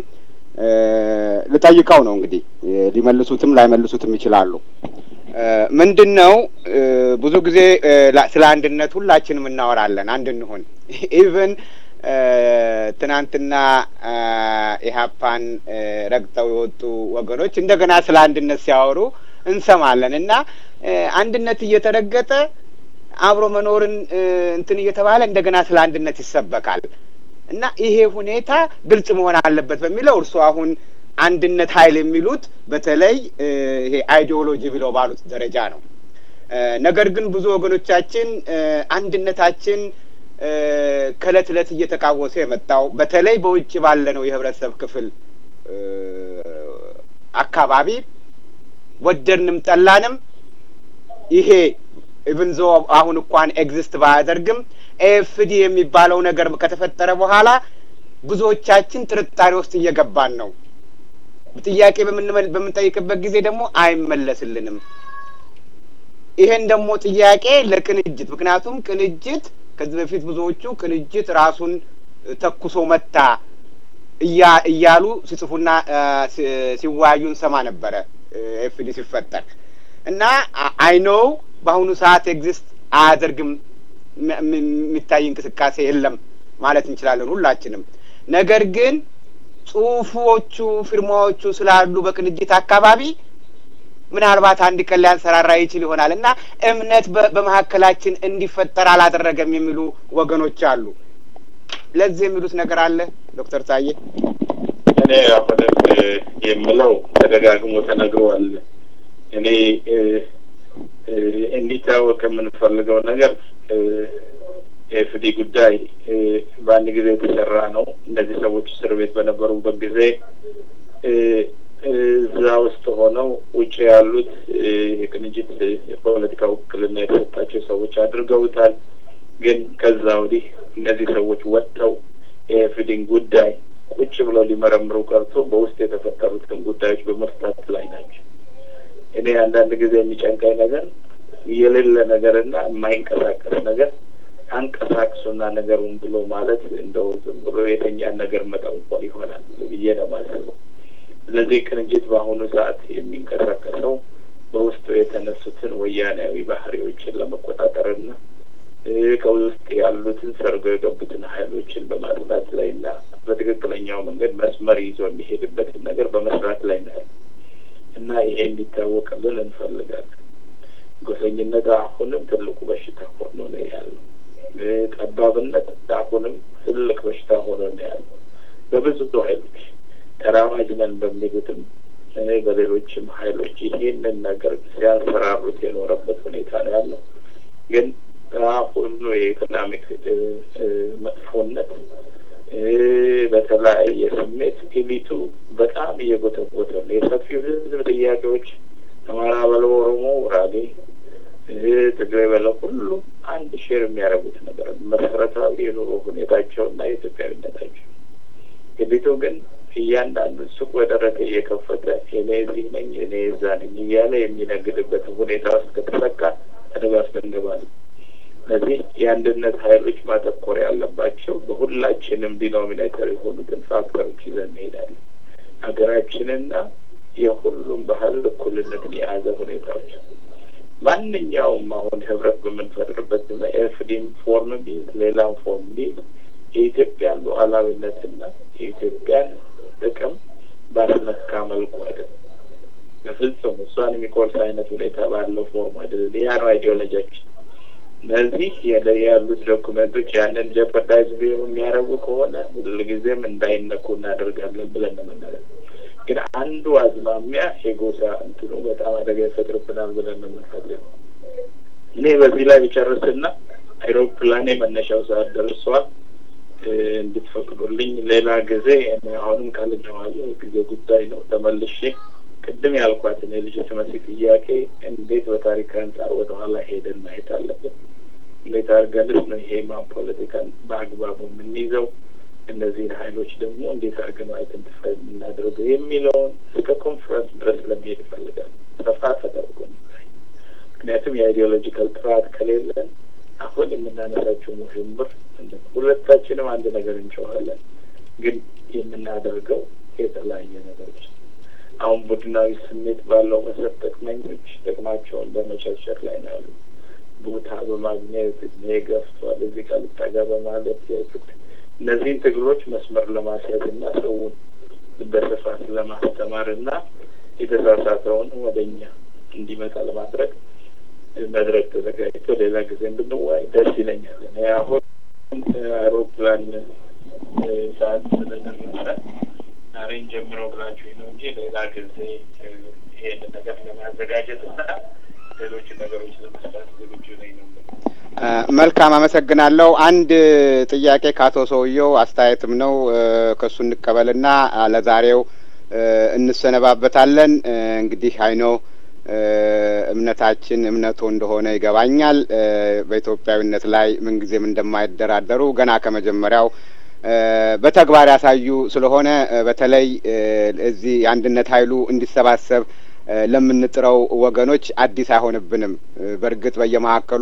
ልጠይቀው ነው እንግዲህ ሊመልሱትም ላይመልሱትም ይችላሉ። ምንድን ነው ብዙ ጊዜ ስለ አንድነት ሁላችንም እናወራለን፣ አንድ እንሆን። ኢቨን ትናንትና ኢህአፓን ረግጠው የወጡ ወገኖች እንደገና ስለ አንድነት ሲያወሩ እንሰማለን እና አንድነት እየተረገጠ አብሮ መኖርን እንትን እየተባለ እንደገና ስለ አንድነት ይሰበካል እና ይሄ ሁኔታ ግልጽ መሆን አለበት በሚለው እርስዎ አሁን አንድነት ኃይል የሚሉት በተለይ ይሄ አይዲዮሎጂ ብለው ባሉት ደረጃ ነው። ነገር ግን ብዙ ወገኖቻችን አንድነታችን ከእለት እለት እየተቃወሰ የመጣው በተለይ በውጭ ባለ ነው የህብረተሰብ ክፍል አካባቢ ወደድንም ጠላንም ይሄ ኢቭን ዞ አሁን እንኳን ኤግዚስት ባያደርግም ኤፍዲ የሚባለው ነገር ከተፈጠረ በኋላ ብዙዎቻችን ጥርጣሬ ውስጥ እየገባን ነው። ጥያቄ በምንጠይቅበት ጊዜ ደግሞ አይመለስልንም። ይሄን ደግሞ ጥያቄ ለቅንጅት ምክንያቱም ቅንጅት ከዚህ በፊት ብዙዎቹ ቅንጅት ራሱን ተኩሶ መታ እያሉ ሲጽፉና ሲወያዩ እንሰማ ነበረ ኤፍዲ ሲፈጠር እና አይኖው በአሁኑ ሰዓት ኤግዚስት አያደርግም የሚታይ እንቅስቃሴ የለም ማለት እንችላለን ሁላችንም። ነገር ግን ጽሁፎቹ ፊርማዎቹ ስላሉ በቅንጅት አካባቢ ምናልባት አንድ ቀን ሊያንሰራራ ይችል ይሆናል እና እምነት በመካከላችን እንዲፈጠር አላደረገም የሚሉ ወገኖች አሉ። ለዚህ የሚሉት ነገር አለ ዶክተር ታዬ? እኔ አሁንም የምለው ተደጋግሞ ተነግሯል። እኔ እንዲታወቅ የምንፈልገው ነገር የኤፍዲ ጉዳይ በአንድ ጊዜ የተሰራ ነው። እነዚህ ሰዎች እስር ቤት በነበሩበት ጊዜ እዛ ውስጥ ሆነው ውጭ ያሉት የቅንጅት የፖለቲካ ውክልና የተሰጣቸው ሰዎች አድርገውታል። ግን ከዛ ወዲህ እነዚህ ሰዎች ወጥተው የኤፍዲን ጉዳይ ቁጭ ብለው ሊመረምሩ ቀርቶ በውስጥ የተፈጠሩትን ጉዳዮች በመፍታት ላይ ናቸው። እኔ አንዳንድ ጊዜ የሚጨንቀኝ ነገር የሌለ ነገርና የማይንቀሳቀስ ነገር አንቀሳቅሱና ነገሩን ብሎ ማለት እንደው ዝም ብሎ የተኛን ነገር መጠንቆል ይሆናል ብዬ ነው የማስበው። ስለዚህ ቅንጅት በአሁኑ ሰዓት የሚንቀሳቀሰው በውስጡ የተነሱትን ወያኔያዊ ባህሪዎችን ለመቆጣጠርና ከውስጥ ያሉትን ሰርገው የገቡትን ኃይሎችን በማጥናት ላይ እና በትክክለኛው መንገድ መስመር ይዞ የሚሄድበትን ነገር በመስራት ላይ ነው እና ይሄ እንዲታወቅልን እንፈልጋለን። ጎሰኝነት አሁንም ትልቁ በሽታ ሆኖ ነው ያለው። ጠባብነት አሁንም ትልቅ በሽታ ሆኖ ነው ያለው በብዙ ኃይሎች ተራማጅ ነን በሚሉትም በሌሎችም ኃይሎች ይህንን ነገር ሲያንሰራሩት የኖረበት ሁኔታ ነው ያለው። ግን ሁሉ የኢኮኖሚክ መጥፎነት በተለያየ ስሜት ኤሊቱ በጣም እየጎተጎተ ነው። የሰፊው ሕዝብ ጥያቄዎች አማራ በለው፣ ኦሮሞ፣ ጉራጌ፣ ትግራይ በለው ሁሉም አንድ ሼር የሚያደርጉት ነገር መሰረታዊ የኑሮ ሁኔታቸውና የኢትዮጵያዊነታቸው ኤሊቱ ግን እያንዳንዱ ሱቅ በደረቀ እየከፈተ እኔ እዚህ ነኝ እኔ እዛ ነኝ እያለ የሚነግድበት ሁኔታ ውስጥ ከተሰካ አደጋ ውስጥ እንገባለን። ስለዚህ የአንድነት ኃይሎች ማተኮር ያለባቸው በሁላችንም ዲኖሚኔተር የሆኑትን ፋክተሮች ይዘን እንሄዳለን። ሀገራችንና የሁሉም ባህል እኩልነትን የያዘ ሁኔታዎች ማንኛውም አሁን ህብረት በምንፈጥርበት ኤፍዲም ፎርም ቢዝ ሌላም ፎርም ቢዝ የኢትዮጵያን ሉዓላዊነትና የኢትዮጵያን ጥቅም ባስነካ መልኩ አይደለም። በፍጹም እሷን የሚቆርስ አይነት ሁኔታ ባለው ፎርም አይደለም። ያ ነው አይዲዮሎጂያችን። እነዚህ ያሉት ዶኩመንቶች ያንን ጀፐርዳይዝ የሚያደርጉ ከሆነ ሁልጊዜም እንዳይነኩ እናደርጋለን ብለን ነው የምንለው። ግን አንዱ አዝማሚያ የጎሳ እንትኑ በጣም አደጋ ይፈጥርብናል ብለን ነው የምንፈልገው። እኔ በዚህ ላይ ብጨርስና አይሮፕላኔ መነሻው ሰዓት ደርሷል እንድትፈቅዱልኝ ሌላ ጊዜ አሁንም ካልገባለሁ ጊዜ ጉዳይ ነው። ተመልሼ ቅድም ያልኳትን የልጅ መሲ ጥያቄ እንዴት በታሪክ አንጻር ወደኋላ ሄደን ማየት አለብን። እንዴት አድርገንስ ነው ይሄ ማን ፖለቲካን በአግባቡ የምንይዘው፣ እነዚህን ሀይሎች ደግሞ እንዴት አድርገን አይደንቲፋይ የምናደርገው የሚለውን እስከ ኮንፈረንስ ድረስ ለመሄድ ይፈልጋል። ሰፋ ተደርጎ ምክንያቱም የአይዲዮሎጂካል ጥራት ከሌለን አሁን የምናነሳቸው ውዥንብር ሁለታችንም አንድ ነገር እንጨዋለን፣ ግን የምናደርገው የተለያየ ነገሮች አሁን ቡድናዊ ስሜት ባለው መሰረት ጥቅመኞች ጥቅማቸውን በመቸርቸር ላይ ነው ያሉ። ቦታ በማግኘት እድሜ ገፍቷል፣ እዚህ ጋር ልጠጋ በማለት እነዚህን ትግሎች መስመር ለማስያዝ እና ሰውን በስፋት ለማስተማር እና የተሳሳተውን ወደ እኛ እንዲመጣ ለማድረግ መድረክ ተዘጋጅቶ ሌላ ጊዜ እንድንዋይ ደስ ይለኛል። እኔ አሁን አውሮፕላን ሰዓት ስለደረሰ ዛሬን ጀምረው ብላችሁ ነው እንጂ ሌላ ጊዜ ይሄን ነገር ለማዘጋጀት እና ሌሎች ነገሮች ለመስራት ዝግጁ ነኝ ነው። መልካም አመሰግናለሁ። አንድ ጥያቄ ከአቶ ሰውየው አስተያየትም ነው ከእሱ እንቀበልና ለዛሬው እንሰነባበታለን። እንግዲህ አይኖ እምነታችን እምነቱ እንደሆነ ይገባኛል። በኢትዮጵያዊነት ላይ ምንጊዜም እንደማይደራደሩ ገና ከመጀመሪያው በተግባር ያሳዩ ስለሆነ በተለይ እዚህ የአንድነት ኃይሉ እንዲሰባሰብ ለምንጥረው ወገኖች አዲስ አይሆንብንም። በእርግጥ በየመካከሉ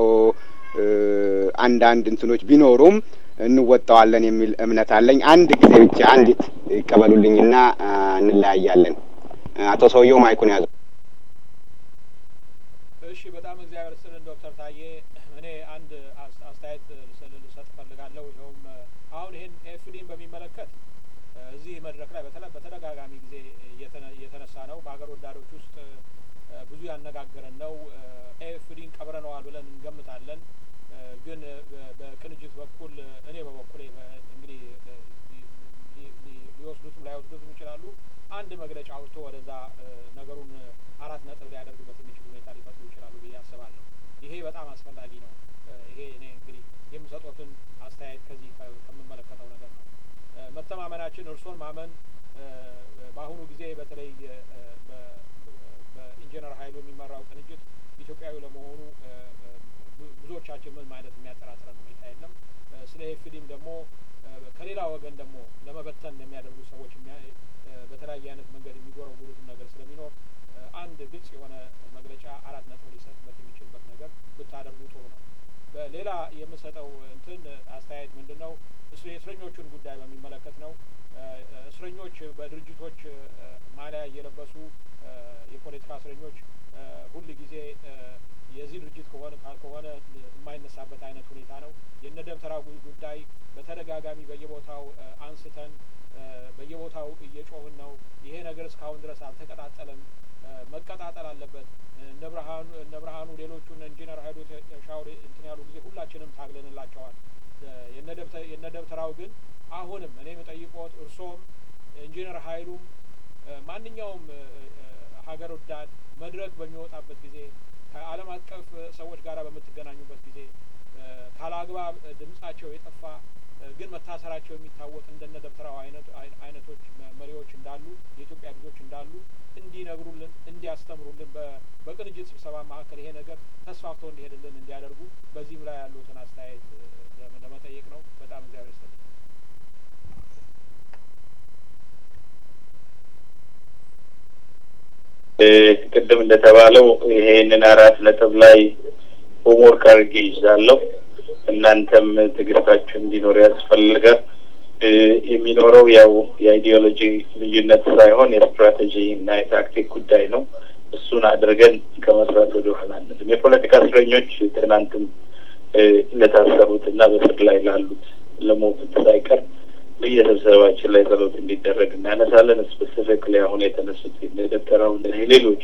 አንዳንድ እንትኖች ቢኖሩም እንወጣዋለን የሚል እምነት አለኝ። አንድ ጊዜ ብቻ አንዲት ይቀበሉልኝና እንለያያለን። አቶ ሰውየው ማይኩን ያዙ። እሺ፣ በጣም እግዚአብሔር ይስጥልን ዶክተር ታዬ። እኔ አንድ አስተያየት ልሰጥ እፈልጋለሁ። ይኸውም አሁን ይህን ኤፍዲን በሚመለከት እዚህ መድረክ ላይ በተደጋጋሚ ጊዜ እየተነሳ ነው። በሀገር ወዳዶች ውስጥ ብዙ ያነጋገረን ነው። ኤፍዲን ቀብረነዋል ብለን እንገምታለን። ግን በቅንጅት በኩል እኔ በበኩሌ እንግዲህ ሊወስዱትም ላይወስዱትም ይችላሉ። አንድ መግለጫ አውጥቶ ወደዛ ነገሩን አራት ነጥብ ሊያደርግበት የሚችል ሁኔታ ሊፈጥሩ ይችላሉ ብዬ አስባለሁ። ይሄ በጣም አስፈላጊ ነው። ይሄ እኔ እንግዲህ የምሰጡትን አስተያየት ከዚህ ከምመለከተው ነገር ነው። መተማመናችን እርሶን ማመን በአሁኑ ጊዜ በተለይ በኢንጂነር ሀይሉ የሚመራው ቅንጅት ኢትዮጵያዊ ለመሆኑ ብዙዎቻችን ምንም አይነት የሚያጠራጥረን ሁኔታ የለም። ስለ ኤፍዲም ደግሞ ከሌላ ወገን ደግሞ ለመበተን የሚያደርጉ ሰዎች በተለያየ አይነት መንገድ የሚጎረጉሩትን ነገር ስለሚኖር አንድ ግልጽ የሆነ መግለጫ አራት ነጥብ ሊሰጥበት የሚችልበት ነገር ብታደርጉ ጥሩ ነው። በሌላ የምሰጠው እንትን አስተያየት ምንድን ነው? የእስረኞቹን ጉዳይ በሚመለከት ነው። እስረኞች በድርጅቶች ማሊያ እየለበሱ የፖለቲካ እስረኞች ሁል ጊዜ የዚህ ድርጅት ከሆነ ካልከሆነ የማይነሳበት አይነት ሁኔታ ነው። የነ ደብተራ ጉዳይ በተደጋጋሚ በየቦታው አንስተን በየቦታው እየጮህን ነው። ይሄ ነገር እስካሁን ድረስ አልተቀጣጠለም። መቀጣጠል አለበት። እነ ብርሃኑ እነ ብርሃኑ ሌሎቹ እነ ኢንጂነር ሀይሉ ሻውሪ እንትን ያሉ ጊዜ ሁላችንም ታግለንላቸዋል። የነ ደብተራው ግን አሁንም እኔ የምጠይቆት እርሶም ኢንጂነር ሀይሉም ማንኛውም ሀገር ወዳድ መድረክ በሚወጣበት ጊዜ ከዓለም አቀፍ ሰዎች ጋር በምትገናኙበት ጊዜ ካለአግባብ ድምጻቸው የጠፋ ግን መታሰራቸው የሚታወቅ እንደነ ደብተራው አይነቶች መሪዎች እንዳሉ የኢትዮጵያ ልጆች እንዳሉ እንዲነግሩልን፣ እንዲያስተምሩልን በቅንጅት ስብሰባ መካከል ይሄ ነገር ተስፋፍቶ እንዲሄድልን እንዲያደርጉ በዚህም ላይ ያሉትን አስተያየት ለመጠየቅ ነው። በጣም እግዚአብሔር ይስጥልኝ። ቅድም እንደተባለው ይሄንን አራት ነጥብ ላይ ሆምወርክ አድርጌ ይዛለሁ። እናንተም ትዕግስታችሁ እንዲኖር ያስፈልጋል። የሚኖረው ያው የአይዲዮሎጂ ልዩነት ሳይሆን የስትራቴጂ እና የታክቲክ ጉዳይ ነው። እሱን አድርገን ከመስራት ወደ ኋላ አንልም። የፖለቲካ እስረኞች ትናንትም ለታሰሩት እና በስር ላይ ላሉት ለሞቱት ሳይቀር በየስብሰባችን ላይ ጸሎት እንዲደረግ እናነሳለን። ስፔሲፊክሊ አሁን የተነሱት የደብተራው ሌሎች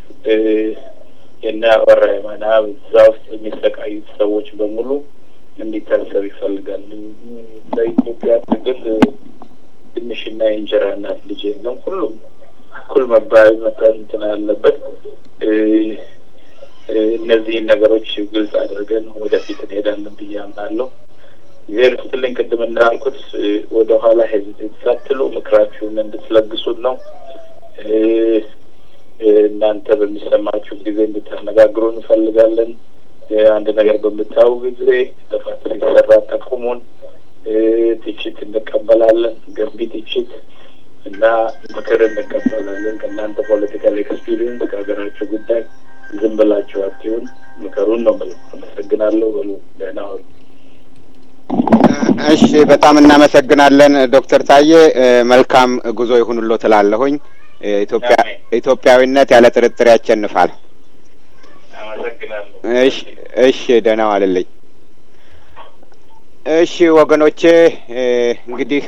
የነ አበራ የማና እዛ ውስጥ የሚሰቃዩት ሰዎች በሙሉ እንዲታሰብ ይፈልጋል። በኢትዮጵያ ትግል ትንሽና የእንጀራ እናት ልጅ የለም። ሁሉም እኩል መባል መጠን እንትን ያለበት እነዚህን ነገሮች ግልጽ አድርገን ወደፊት እንሄዳለን ብዬ አምናለሁ። እግዚአብሔር ይስጥልኝ። ቅድም እንዳልኩት ወደ ኋላ ሄዚቴት ሳትሉ ምክራችሁን እንድትለግሱን ነው። እናንተ በሚሰማችሁ ጊዜ እንድታነጋግሩ እንፈልጋለን። አንድ ነገር በምታዩ ጊዜ ጥፋት ሲሰራ ጠቁሙን። ትችት እንቀበላለን፣ ገንቢ ትችት እና ምክር እንቀበላለን። ከእናንተ ፖለቲካል ኤክስፒሪየንስ ከሀገራችሁ ጉዳይ ዝም ብላችሁ አትሁን፣ ምከሩን ነው የምለው። አመሰግናለሁ። በሉ ደህና ዋሉ። እሺ፣ በጣም እናመሰግናለን ዶክተር ታዬ። መልካም ጉዞ ይሁንሎ ትላለሁኝ። ኢትዮጵያ ኢትዮጵያዊነት ያለ ጥርጥር ያሸንፋል። አመሰግናለሁ። እሺ እሺ፣ ደህና ዋልልኝ። እሺ ወገኖቼ እንግዲህ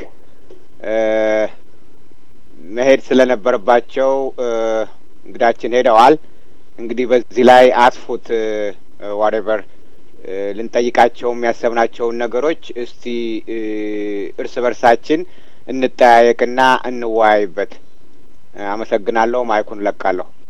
መሄድ ስለነበረባቸው እንግዳችን ሄደዋል። እንግዲህ በዚህ ላይ አጥፉት ዋሬቨር ልንጠይቃቸው የሚያሰብናቸውን ነገሮች እስቲ እርስ በርሳችን እንጠያየቅና እንወያይበት። አመሰግናለሁ። ማይኩን ለቃለሁ።